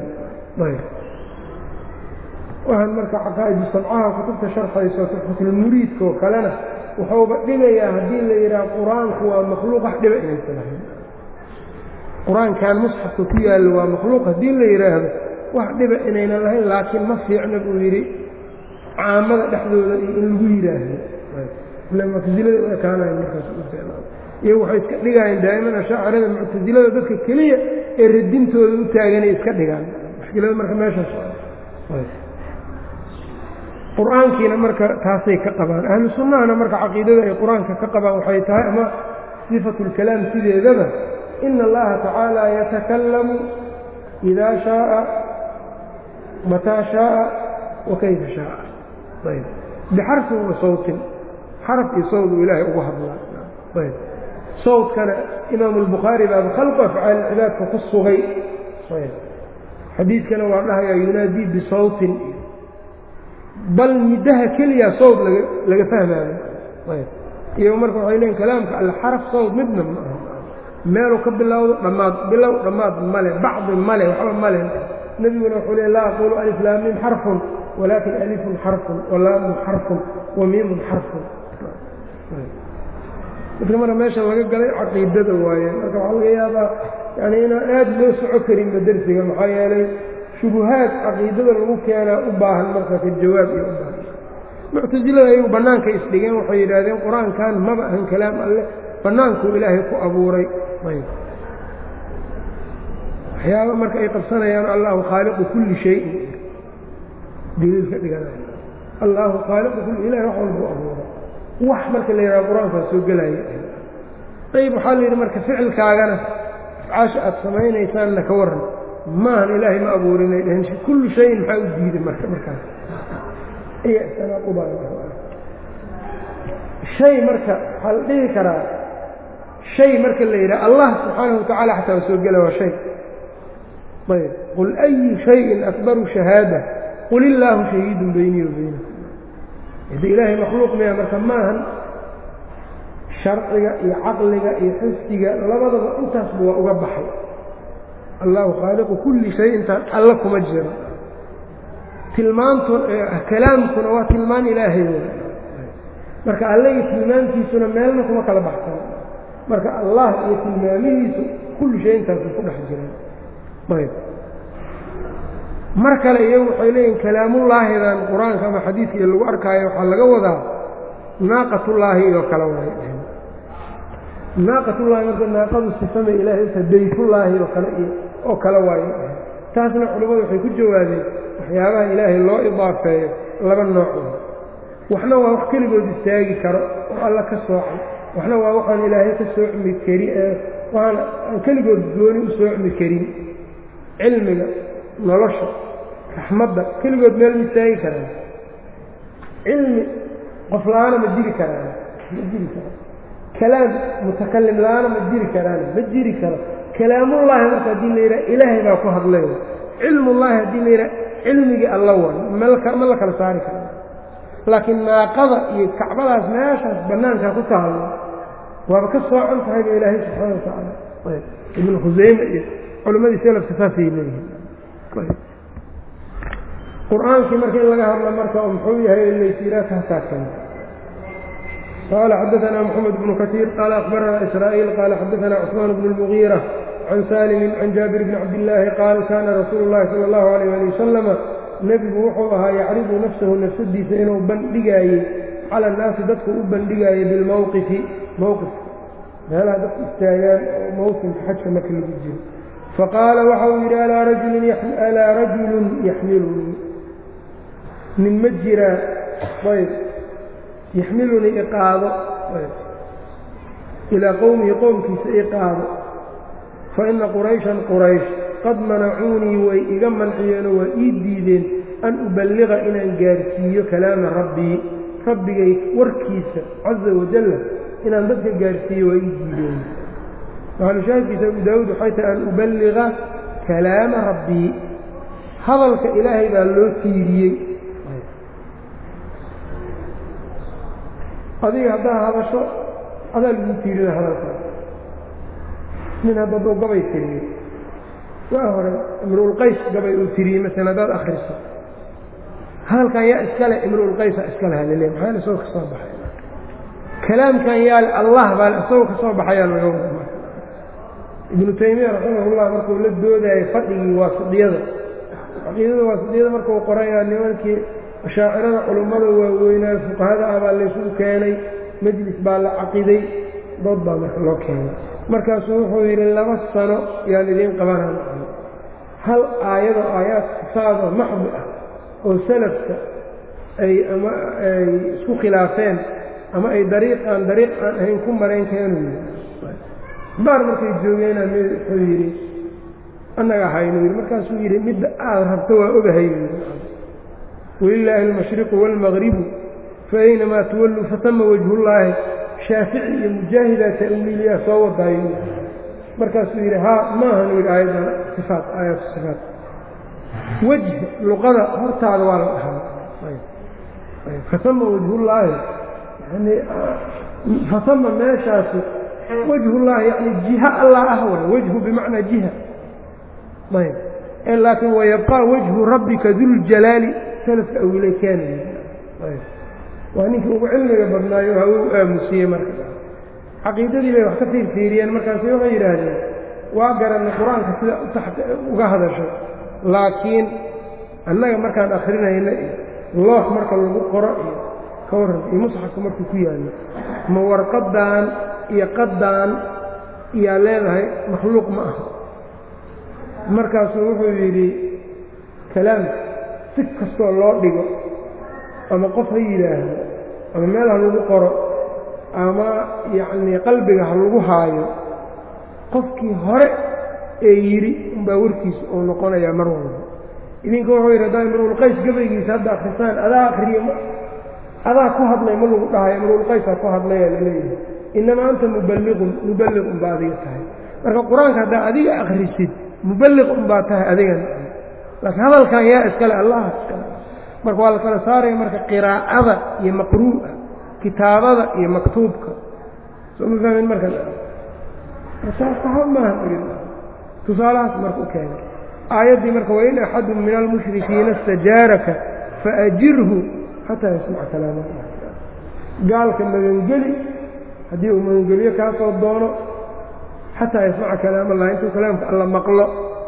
waxaan marka caqaa'idu samcaha kutubta sharxayso tuxfatulmuriidka oo kalena wuxuuba dhigayaa haddii la yidhaha qur-aanku waa makhluuq wax dhiba inaysan ahayn qur-aankan musxafka ku yaallo waa makhluuq haddii la yidhaahdo wax dhiba inaynan lahayn laakiin ma fiicna buu yidhi caamada dhexdooda iyo in lagu yidhaahdo muctasilada u ekaanayan markaas iyagu waxay iska dhigaayeen daa'iman ashaacirada muctasilada dadka keliya ee radintooda u taaganay iska dhigaan mushkilada marka meeshaas qur-aankiina marka taasay ka qabaan ahlu sunnahana marka caqiidada ay qur-aanka ka qabaan waxay tahay ama sifatulkalaam sideedaba ina allaha tacaala yatakallamu idaa shaaa mataa shaaa wa kayfa shaaa ayb bixarfin wa sawtin xaraf iyo sawd uu ilaahay ugu hadlaa ayb sawdkana imaamu albukhaari baaba khalqu afcaal cibaadka ku sugay ayb xadiidkana waa dhahayaa yunaadii bisawtin bal middaha keliya sawd laga laga fahmaayo ayb iyago marka waxay leeyiin kalaamka alle xaraf sawd midna ma aha meeluu ka bilowdo dhammaad bilow dhammaad male bacdi male waxba male nebiguna wuxuu le laa aquulu alif laamiim xarfun walaakin alifun xarfun walaamun xarfun wa miimun xarfun marka marka meesha laga galay caqiidada waaye marka waxaa laga yaabaa yani inaan aad loo soco karinba dersiga maxaa yeelay shubuhaad caqiidada lagu keenaa u baahan marka ka jawaab iyo u baahan muctasilada ayagu bannaanka isdhigeen waxay yidhaahdeen qur-aankan maba ahan kalaam alleh bannaankuu ilaahay ku abuuray ayb waxyaaba marka ay qabsanayaan allahu khaaliqu kulli shayin daliil ka dhiganay allahu khaaliqu kulli ilahay wax walbuu abuuray wax marka la yidhaha qur-aankaa soo gelaya ayb waxaa la yidhi marka ficilkaagana afcaasha aad samaynaysaanna ka warran maahan ilaahay ma abuurinay dhaheen kullu shayin maxaa u diiday marka markaas hay marka waxaa la dhihi karaa shay marka la yidhaha allah subxaanahu watacaala xataa waa soo gela waa shay ayb qul ayu shayin akbaru shahaada qul illaahu shahiidun beynii wa beynakum hadi ilaahay makhluuq miya marka maahan sharciga iyo caqliga iyo xisdiga labadaba intaasba waa uga baxay allahu khaaliqu kulli shay intaan alla kuma jiro tilmaantu kalaamkuna waa tilmaan ilaahay marka alle iyo tilmaantiisuna meelna kuma kala baxsan marka allah iyo tilmaamihiisu kulli shay intaasu ku dhex jiraan ayb mar kale iyagu waxay leeyihin kalaamullaahidan qur-aanka ama xadiidkii lagu arkaayo waxaa laga wadaa naaqatullaahi iyo kale waay naaqatullaahi marka naaqadu sifama ilaahay ta daytullaahi oo kale iyo oo kale waayo taasna culimmadu waxay ku jawaabeen waxyaabaha ilaahay loo idaafeeyo laba nooc waxna waa wax keligood istaagi karo oo alla ka soocay waxna waa waxaan ilaahay ka soocmi kari waxaan aan keligood gooni u soocmi karin cilmiga nolosha raxmadda keligood meel ma istaagi karaan cilmi qof la-aana ma jiri karaan ma jiri karaan kalaam mutakalim la-aana ma jiri karaan ma jiri karo kalaamullaahi marka haddii la yidhaha ilaahay baa ku hadlay cilmullaahi haddii la yidhaha cilmigii alla way ma la kala saari kara laakiin naaqada iyo kacbadaas meeshaas bannaankaa ku tahalo waaba ka soocan tahay ba ilaahay subxaana watacaala ibnu khusayme iyo culimmadii selafka saasay leeyihiin qur-aankii marka in laga hadlo marka oo muxuu yahay laysiraa taasaa kale qaala xadaثna mxamed bnu kasiir qaala akbarana israa'iil qaala xadaثna cثmaan bn اlmugiira can saalimi can jaabir bni cabdillaahi qaal kana rasuulu اllahi salى اllahu alayh ali wasalama nebigu wuxuu ahaa yacridu nafsahu nafsadiisa inuu bandhigaayey cala annaasi dadku u bandhigaayey bilmowqifi mowqifka meelaha dadku istaagaan oo mawsimka xajka marka lagu jiro faqaala waxa uu yidhi alaa rajulun yaxmilunii nin ma jiraa ayb yaxmilunii iqaado ilaa qowmihi qowmkiisa iqaado fa ina qurayshan quraysh qad manacuunii way iga manciyeenoo waa ii diideen an uballiqa inaan gaarsiiyo kalaama rabbii rabbigay warkiisa caza wajalla inaan dadka gaarsiiyo waa ii diideen maxalushaahidkiisa abu daawuud waxay tahay an uballiga kalaama rabbii hadalka ilaahay baa loo tiiriyey adiga haddaa hadasho adaa lagu tiirina hadalkaa nin hadda duu gabay tiriyey waa hore imruulqays gabay uu tiriyey masalan haddaad akhriso hadalkan yaa iskale imruulqaysa iskale halile maxaa isagoo ka soo baxay kalaamkan yaale allah baa isagoo ka soo baxayaa laga wada ibnu taymiya raximahullah markuu la doodayay fadhigii waasidiyada caqiidada waasidiyada markuu qorayaa nimankii ashaacirada culummada waaweynaa fuqahada ah baa laysugu keenay majlis baa la caqiday dood baa marka loo keenay markaasuu wuxuu yidhi laba sano yaan idiin qabanaan hal aayado aayaad sifaado maxdi ah oo salafka ay ama ay isku khilaafeen ama ay dariiq aan dariiq aan ahayn ku marayn keenu yidhi baar markay joogeena wuxuu yidhi annaga haynu yidhi markaasuu yidhi midda aad rabto waa ogahay walilaahi almashriqu waalmaqribu faaynamaa tuwalluu fatama wajhullaahi shaafici iyo mujaahidaa ta'wiiliyaa soo wadaayo markaasuu yidhi haa maahan yidhi aayaddan sifaat aayaatu sifaat wejh luqada hortaada waa la dhahaa fatama wajhullaahi yani fatama meeshaasi wajhullaahi yani jiha allah ah way wejhu bimacnaa jiha ayb ee laakiin wayabqaa wajhu rabbika duljalaali salafka awilay keenaya waa ninkii ugu cilmiga badnaayo ha uu aamusiyey marka caqiidadii bay wax ka fiirfiiriyeen markaasi waxay yidhaahdeen waa garanay qur-aanka sida uga hadasho laakiin annaga markaan akrinayna iyo loox marka lagu qoro iyo ka warran iyo musxafka markuu ku yaallo ma warqadan iyo qaddaan iyaa leedahay makhluuq ma aha markaasuu wuxuu yidhi kalaamka si kastoo loo dhigo ama qof ha yidhaahdo ama meel ha lagu qoro ama yacnii qalbiga ha lagu haayo qofkii hore ee yidhi unbaa warkiisa uu noqonayaa mar walba idinka wuxuu yidhi haddaa imruulqays gabaygiisa hadda akrisaan adaa akriye adaa ku hadlay ma lagu dhahayo imruulqaysaa ku hadlayaa laleeyahay inamaa anta muballiqun muballiq unbaa adiga tahay marka qur-aanka haddaa adiga akrisid muballiq unbaa tahay adigana laakiin hadalkan yaa iskale allaha iskale marka waa la kala saaraya marka qiraa'ada iyo maqruu'a kitaabada iyo maktuubka soo ma fahmin marka saxab maaha tusaalahaas marka u keenay aayaddii marka wain axadun min almushrikiina istajaaraka faajirhu xataa yasmaca kalaam allah gaalka magangeli haddii uu magangelyo kaa soo doono xataa yasmaca kalaam allah intuu kalaamka alla maqlo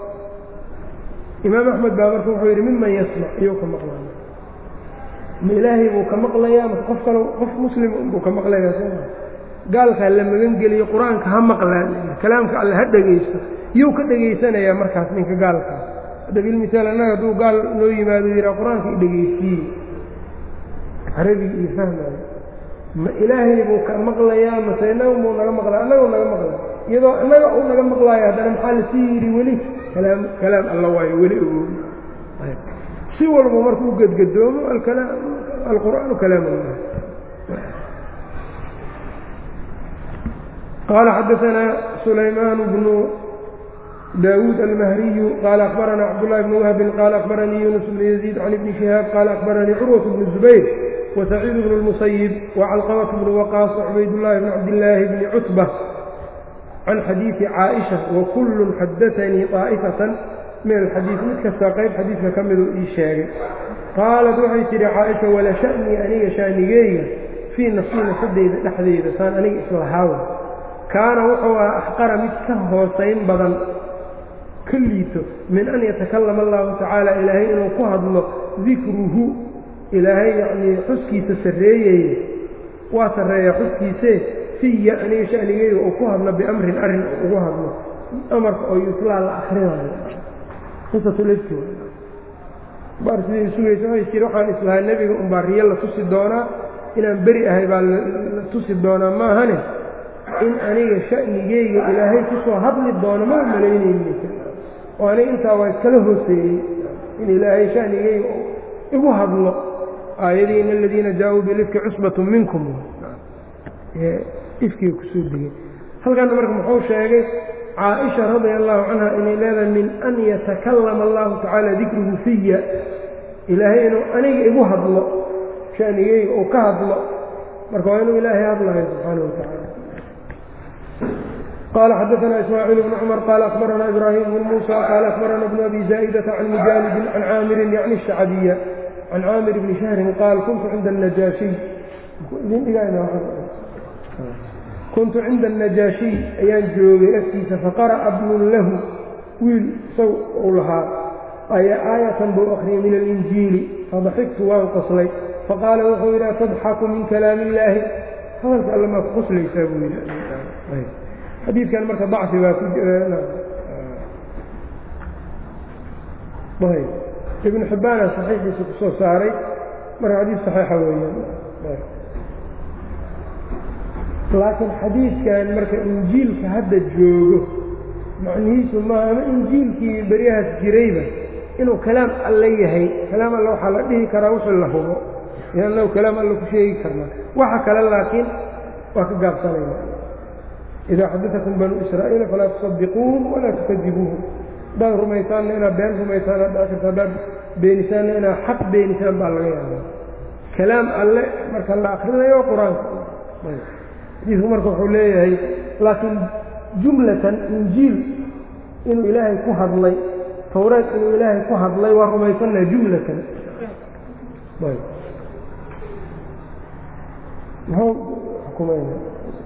imaam axmed baa marka wuxuu yidhi miman yasmac iyuu ka maqlaya ma ilaahay buu ka maqlayaa ma qof kale qof muslim buu ka maqlayaa soma gaalkaa la magan geliyo qur-aanka ha maqlaan kalaamka alle ha dhegaysto yuu ka dhegaysanayaa markaas ninka gaalkaas hadda bilmisaal annaga hadduu gaal noo yimaado yihaa qur-aanka i dhegaysiiye carabigi iyo fahmaayo ma ilaahay buu ka maqlayaa mase inaga buu naga maqlaya annagau naga maqlaya iyadoo innaga uu naga maqlaayo haddana maxaa lasii yidhi weli kalaam kalaam alla waayo weli ogow si walba markuu gedgadoomo alqur'aanu kalaam allah qaala xadaanaa sulaymaan bnu daawuud almahriyu qaala akhbarana cabdullahi bni wahbin qaala akhbaranii yunus bnu yaziid can ibni shihaab qaala akhbaranii curwat bnu zubayr wasaciid bnu lmusayib wacalqamat bnu waqaas wacubaydullaahi bni cabdillaahi bni cutba can xadiidi caaisha wakullun xadaanii طaa'ifatan min alxadiid mid kastaa qayb xadiidka ka miduu ii sheegay qaalat waxay tidhi caaisha wala sha'nii aniga shaanigeyga fii nafsii nafsadeyda dhexdeyda saan aniga islahaawa kaana wuxuu ahaa axqara mid ka hoosayn badan ka liito min an yatakallama allahu tacaala ilaahay inuu ku hadlo dikruhu ilaahay yacnii xuskiisa sarreeyeye waa sarreeyaa xuskiisee fiya aniga shanigeyga uu ku hadlo biamrin arrin ugu hadlo amarka oo yutlaa la akrinayo qisatulifki baar sidii sugaysa waxay jiri waxaan islahaa nebiga unbaa riyo la tusi doonaa inaan beri ahay baa la tusi doonaa maahane in aniga sha'nigeyga ilaahay kusoo hadli doono ma malaynayni oo aniga intaa waa iskala hooseeyey in ilaahay sha'nigeyga igu hadlo aayadii in aladiina jaa-uu bilifki cusbatu minkum ifkiga kusoo degay halkaana marka muxuu sheegay caaisha radia allahu canha inay leedahay min an yatakallama allahu tacaala dikruhu fiya ilaahay inuu aniga igu hadlo shanigeyga uu ka hadlo marka waa inuu ilaahay hadlayo subxaana wa tacaala qال xdثna إسmاعيل بن cمر qال أخبرna إبراهيم بن موسى qال أخبرna بن أbي زائدة عن مجالد عن cاmر yعnي الشhacبية عن cاmر بن شhهر qاal kuntu cinda النجاشي kuntu cinda النجاشhiي ayaan joogay agtiisa faqarأa bnun lahu wiil isaw uu lahaa aya aayatan buu akriyay min الإنjiili fadaxigtu waan qoslay faqaala wuxuu yidhi atضxku min kalaam الlaahi hadalka alle maa ku qoslaysaa buu yidhi xadiidkan marka dacfi baa ku ibnu xibbaana saxiixiisa ku soo saaray marka xadiid saxiixa weeyaan laakiin xadiidkan marka injiilka hadda joogo macnihiisu maaha ama injiilkii beryahaas jirayba inuu kalaam alle yahay kalaam alle waxaa la dhihi karaa wixii la hubo inagu kalaam alle ku sheegi karnaa waxa kale laakiin waa ka gaabsanayna idaa xadaakum banuu israa'iila falaa tusadiquuhum walaa tukadibuuhum haddaad rumaysaanna inaad been rumaysaan haddaa karta haddaad beenisaanna inaad xaq beenisaan baa laga yaabaa kalaam alle marka la akrinayo qur-aanka xadiidku marka wuxuu leeyahay laakiin jumlatan injiil inuu ilaahay ku hadlay tawreed inuu ilaahay ku hadlay waa rumaysannaha jumlatan muxuu xukumayna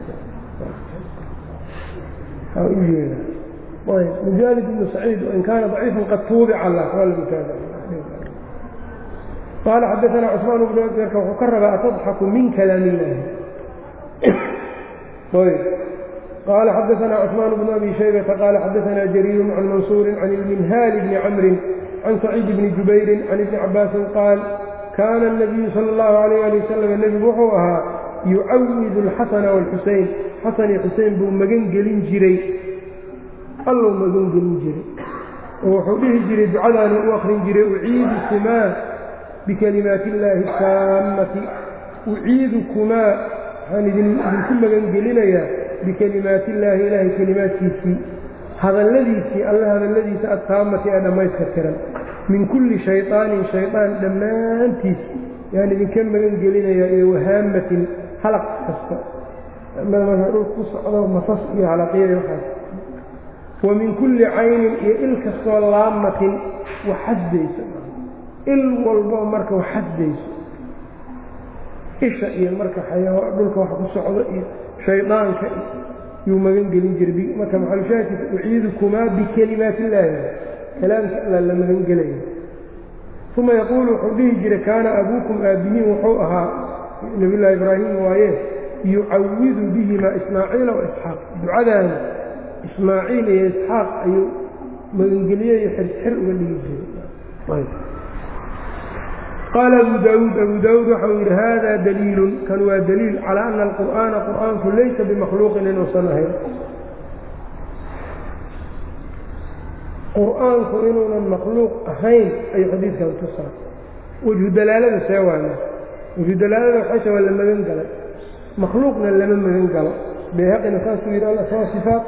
mujaalid ibnu saciid wain kaana ضaciifan qad tuubica lah qaala xadaana cusmaan bnu marka wuxuu ka rabaa atadxaku min kalaam illahi qaala xadaana cusmaan bnu abi shaybata qaala xadaana jariiru can mansuuri can ilminhaali bni camrin can saciid bni jubayrin can ibni cabaasin qaal kaana الnabiyu salى اllahu alayh ali wasalam nebigu wuxuu ahaa yucawidu alxasana wاlxusein xasan iyo xusein buu magan gelin jiray allou magan gelin jiray oo wuxuu dhihi jiray ducadaanu u akrin jiray uciidu kumaa bikalimaati illaahi taammati uciidukumaa waxaan idinku magan gelinayaa bikalimaati illaahi ilaahay kelimaadkiisii hadalladiisii alle hadalladiisa adtaammati ee dhammayska tiran min kulli shayطaanin shayطaan dhammaantiis yaan idinka magan gelinayaa iyo wahaamatin halaq kasta marka dhulka ku socdo masas iyo halaqyada waxaas wa min kulli caynin iyo il kastoo laamatin waxasdayso il walbo marka waxasdayso isha iyo marka xayaa dhulka wax ku socdo iyo shaydaanka yuu magan gelin jiray marka maxalushaahidkiisa uciidukumaa bikalimaati illaahi kalaamka alla la magan gelaya uma yaquulu wuxuu dhihi jiray kaana abuukum aabbihiin wuxuu ahaa nabiyullaahi ibraahim waaye yucawidu bihimaa ismaaciila wa isxaaq ducadaana ismaaciil iyo isxaaq ayuu magangelye iyo xirxir uga dhigi jiray qaala abu daawuud abu daawuud waxau yidhi hada daliilun kan waa daliil calaa ana alqur'aana qur'aanku laysa bimakhluuqin inuusan ahayn qur'aanku inuunan makhluuq ahayn ayuu xadiidkan tusaa wejhu dalaalada see waana wejhu dalaalada waxayta waa la magan galay makhluuqna lama magan galo bayhaqina saasuu yidhi alasmaa sifaat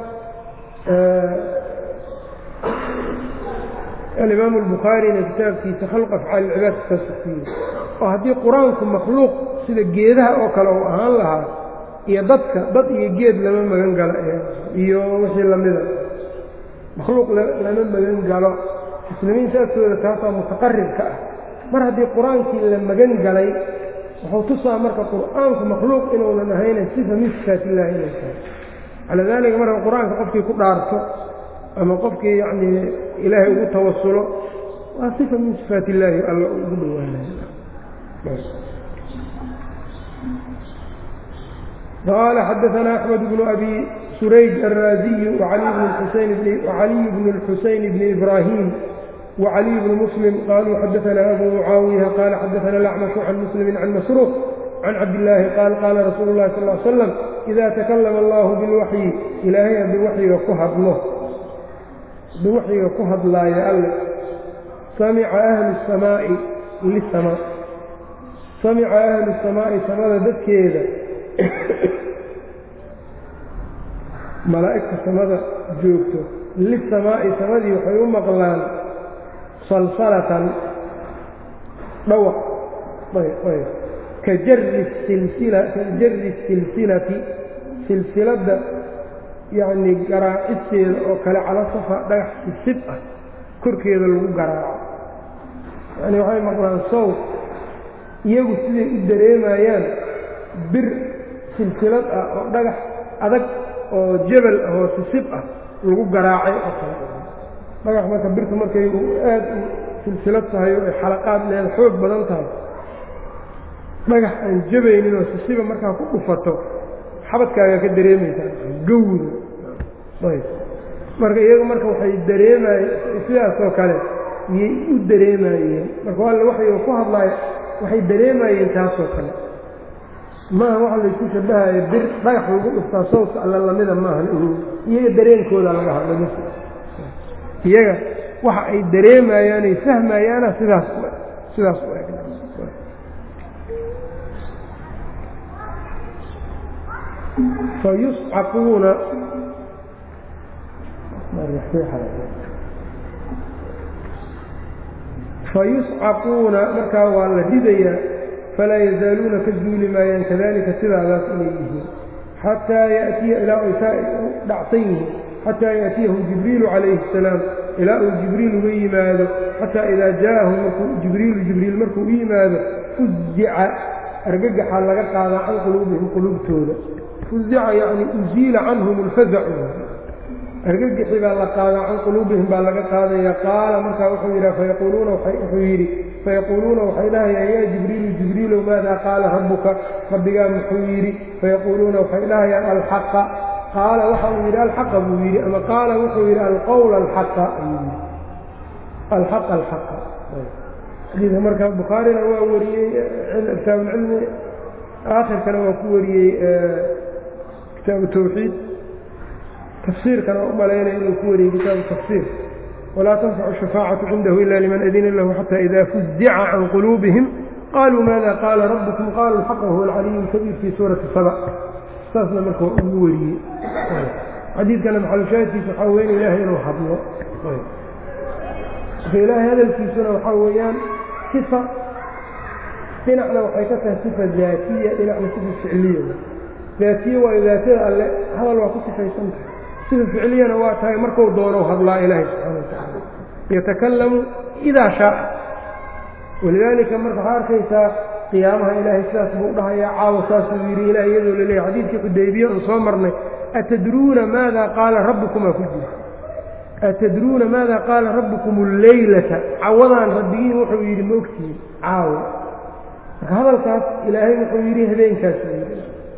alimaamu albukhaarina kitaabkiisa khalq afcaal ilcibaad saasuu ku yidhi oo haddii qur-aanku makhluuq sida geedaha oo kale uu ahaan lahaa iyo dadka dad iyo geed lama magan galo iyo wixii lamida makhluuq lama magan galo muslimiinta agtooda taasaa mutaqaribka ah mar haddii qur-aankii la magan galay wuxuu tusaa marka qur'aanku makhluuq inuunan ahayna sifa min sifaat illaahi inay tahay calaa daalika marka qur-aanka qofkii ku dhaarto ama qofkii yacnii ilaahay ugu tawasulo waa sifa min sifaat illaahi alla ugu dhowaanaya qaala xadaana axmed bnu abi surayj alraaziyu wacaliy bnu اlxuseyn bni ibraahim وعلي بن مسلم قالوا حدثنا أبو معاوية قال حدثنا الأعمش عن مسلم عن مسروق عن عبد الله قال قال رسول الله صلى الله عليه وسلم إذا تكلم الله بالوحي إلهي بوحي وكهد له بوحي وكهد لا يأل سمع أهل السماء للسماء سمع أهل السماء سماء ذكيدا malaa'igta samada joogto lisamaa'i samadii waxay u maqlaan salsalatan dhawaq ka jari silsila ka jari silsilati silsiladda yacnii garaacisteeda oo kale cala safa dhagax sibsib ah korkeeda lagu garaaco yacni waxay maqlaan sowt iyagu siday u dareemayaan bir silsilad ah oo dhagax adag oo jebel ah oo sisib ah lagu garaacay oo kale dhagax marka birtu markay aad u silsilad tahay oo ay xalaqaad leeda xoog badan tahay dhagax aan jabaynin oo sisiba markaa ku dhufato xabadkaagaa ka dareemaysaa gawda ayb marka iyagu marka waxay dareemaye sidaasoo kale iyay u dareemayeen marka alle waxay ku hadlaayo waxay dareemayeen taasoo kale maaha waxa laysku shabahaya bir dhagax lagu dhuftaa sawdka alla lamida maahan iyaga dareenkooda laga hadla mis iyaga waxa ay dareemayaanay fahmayaana sidaas sidaas u eg fayuscaquuna fayuscaquuna markaa waa la ridayaa falaa yazaaluuna ka zuuli maayaan kadalika sidaadaas inay yihiin xataa yatiya ilaa ay saa u dhacsan yihiin xataa yaأtiyahu jibriilu calayhi الsalaam ilaa uu jibriil uga yimaado xataa idaa jaءahu markuu jibriilu jibriil markuu u yimaado fuzica argagaxaa laga qaadaa can quluubihim quluubtooda fuzica yacni uziila canhum اlfazacu argagixi baa la qaadaa can quluubihim baa laga qaadaya qaala markaa wuxuu yidha fayaquuluuna wuxuu yidhi fayaquuluuna waxay dhahayaan yaa jibriilu jibriilow maadaa qaala rabbuka rabbigaa muxuu yidhi fayaquuluuna waxay dhahayaan alxaqa qaala waxa uu yidhi alxaqa buu yidhi ama qaala wuxuu yidhi alqowla alxaqa ayuu yidhi alxaqa alxaqa xadiidka marka bukhaarina waa wariyey kitaabulcilmi aakhirkana waa ku wariyey kitaabu tawxiid tafsiirkana u malaynaya inuu ku wariyey kitaabu tafsiir walaa tanfacu shafaacatu cindahu ila liman adina lahu xata ida fuzica can quluubihim qaluu maada qaala rabbukum qaala alxaqa huwa alcaliyu lkabiir fii suurati saba saasna marka waa ugu wariyey xadiidkana maxalushaahidkiisa waxaa weyn ilaahay inuu hadlo marka ilaahay hadalkiisuna waxaa weeyaan sifa dhinacna waxay ka tahay sifa daatiya dhinacna sifa ficliya daatiye waayo daatada alle hadal waa ku sifaysan tahay sifa ficliyana waa tahay marku doonou hadlaa ilaahay subxaana wa tacaala yatakalamu idaa shaaa walidaalika marka waxaa arkaysaa qiyaamaha ilaahay sidaas buu dhahayaa caawa saasuu yidhi ilaah iyadoo la leeyahy xadiidkii xudaybiye oon soo marnay atadruuna maada qaala rabbukumaa ku jira atadruuna maada qaala rabbukum alleylata cawadaan rabbigiin wuxuu yidhi ma ogtihiin caawa marka hadalkaas ilaahay wuxuu yidhi habeenkaas yidhi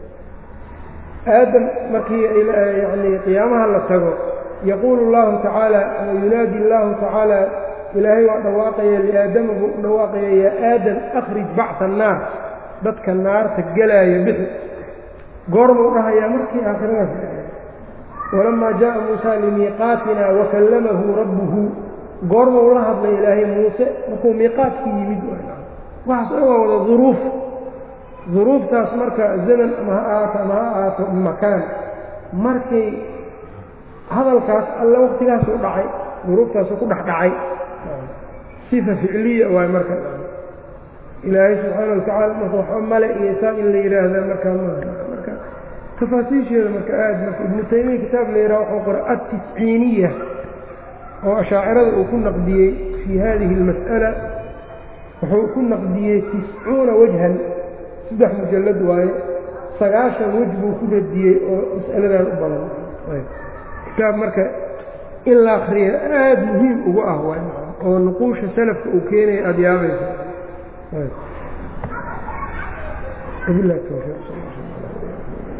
aadam markii yani qiyaamaha la tago yaquulu اllahu tacaala ama yunaadi اllahu tacaala ilaahay waa dhawaaqaya liaadama buu u dhawaaqaya yaa aadam akhrij bacsa annaar dadka naarta gelaaya bixi goormuu dhahayaa markii aakhiradaas walamaa jaءa muusa limiiqaatina wakallamahu rabbuhu goormuu la hadlay ilaahay muuse markuu miiqaadkii yimid waxaas dhan waa wada duruuf duruuftaas marka zaman ama ha ahaato ama ha ahaato makaan markay hadalkaas alle waktigaasuu dhacay duruuftaasuu ku dhex dhacay sifa ficliya waay marka ilaahay subxaana watacaala marka waxba male iyo saa in la yidhaahdaa markaa maaha marka tafaasiisheeda marka aad marka ibnu taymiya kitaab la yidhaha wuxuu qoray adtisciiniya oo ashaacirada uu ku naqdiyey fii hadihi اlmas'ala wuxuu ku naqdiyey tiscuuna wajhan saddex mujallad waaye sagaashan wej buu ku radiyey oo mas'aladan u badan kitaab marka in la akriya aad muhiim ugu ah waay oo nuquusha salafka uu keenaya aada yaabaysa wabilahi towfiiq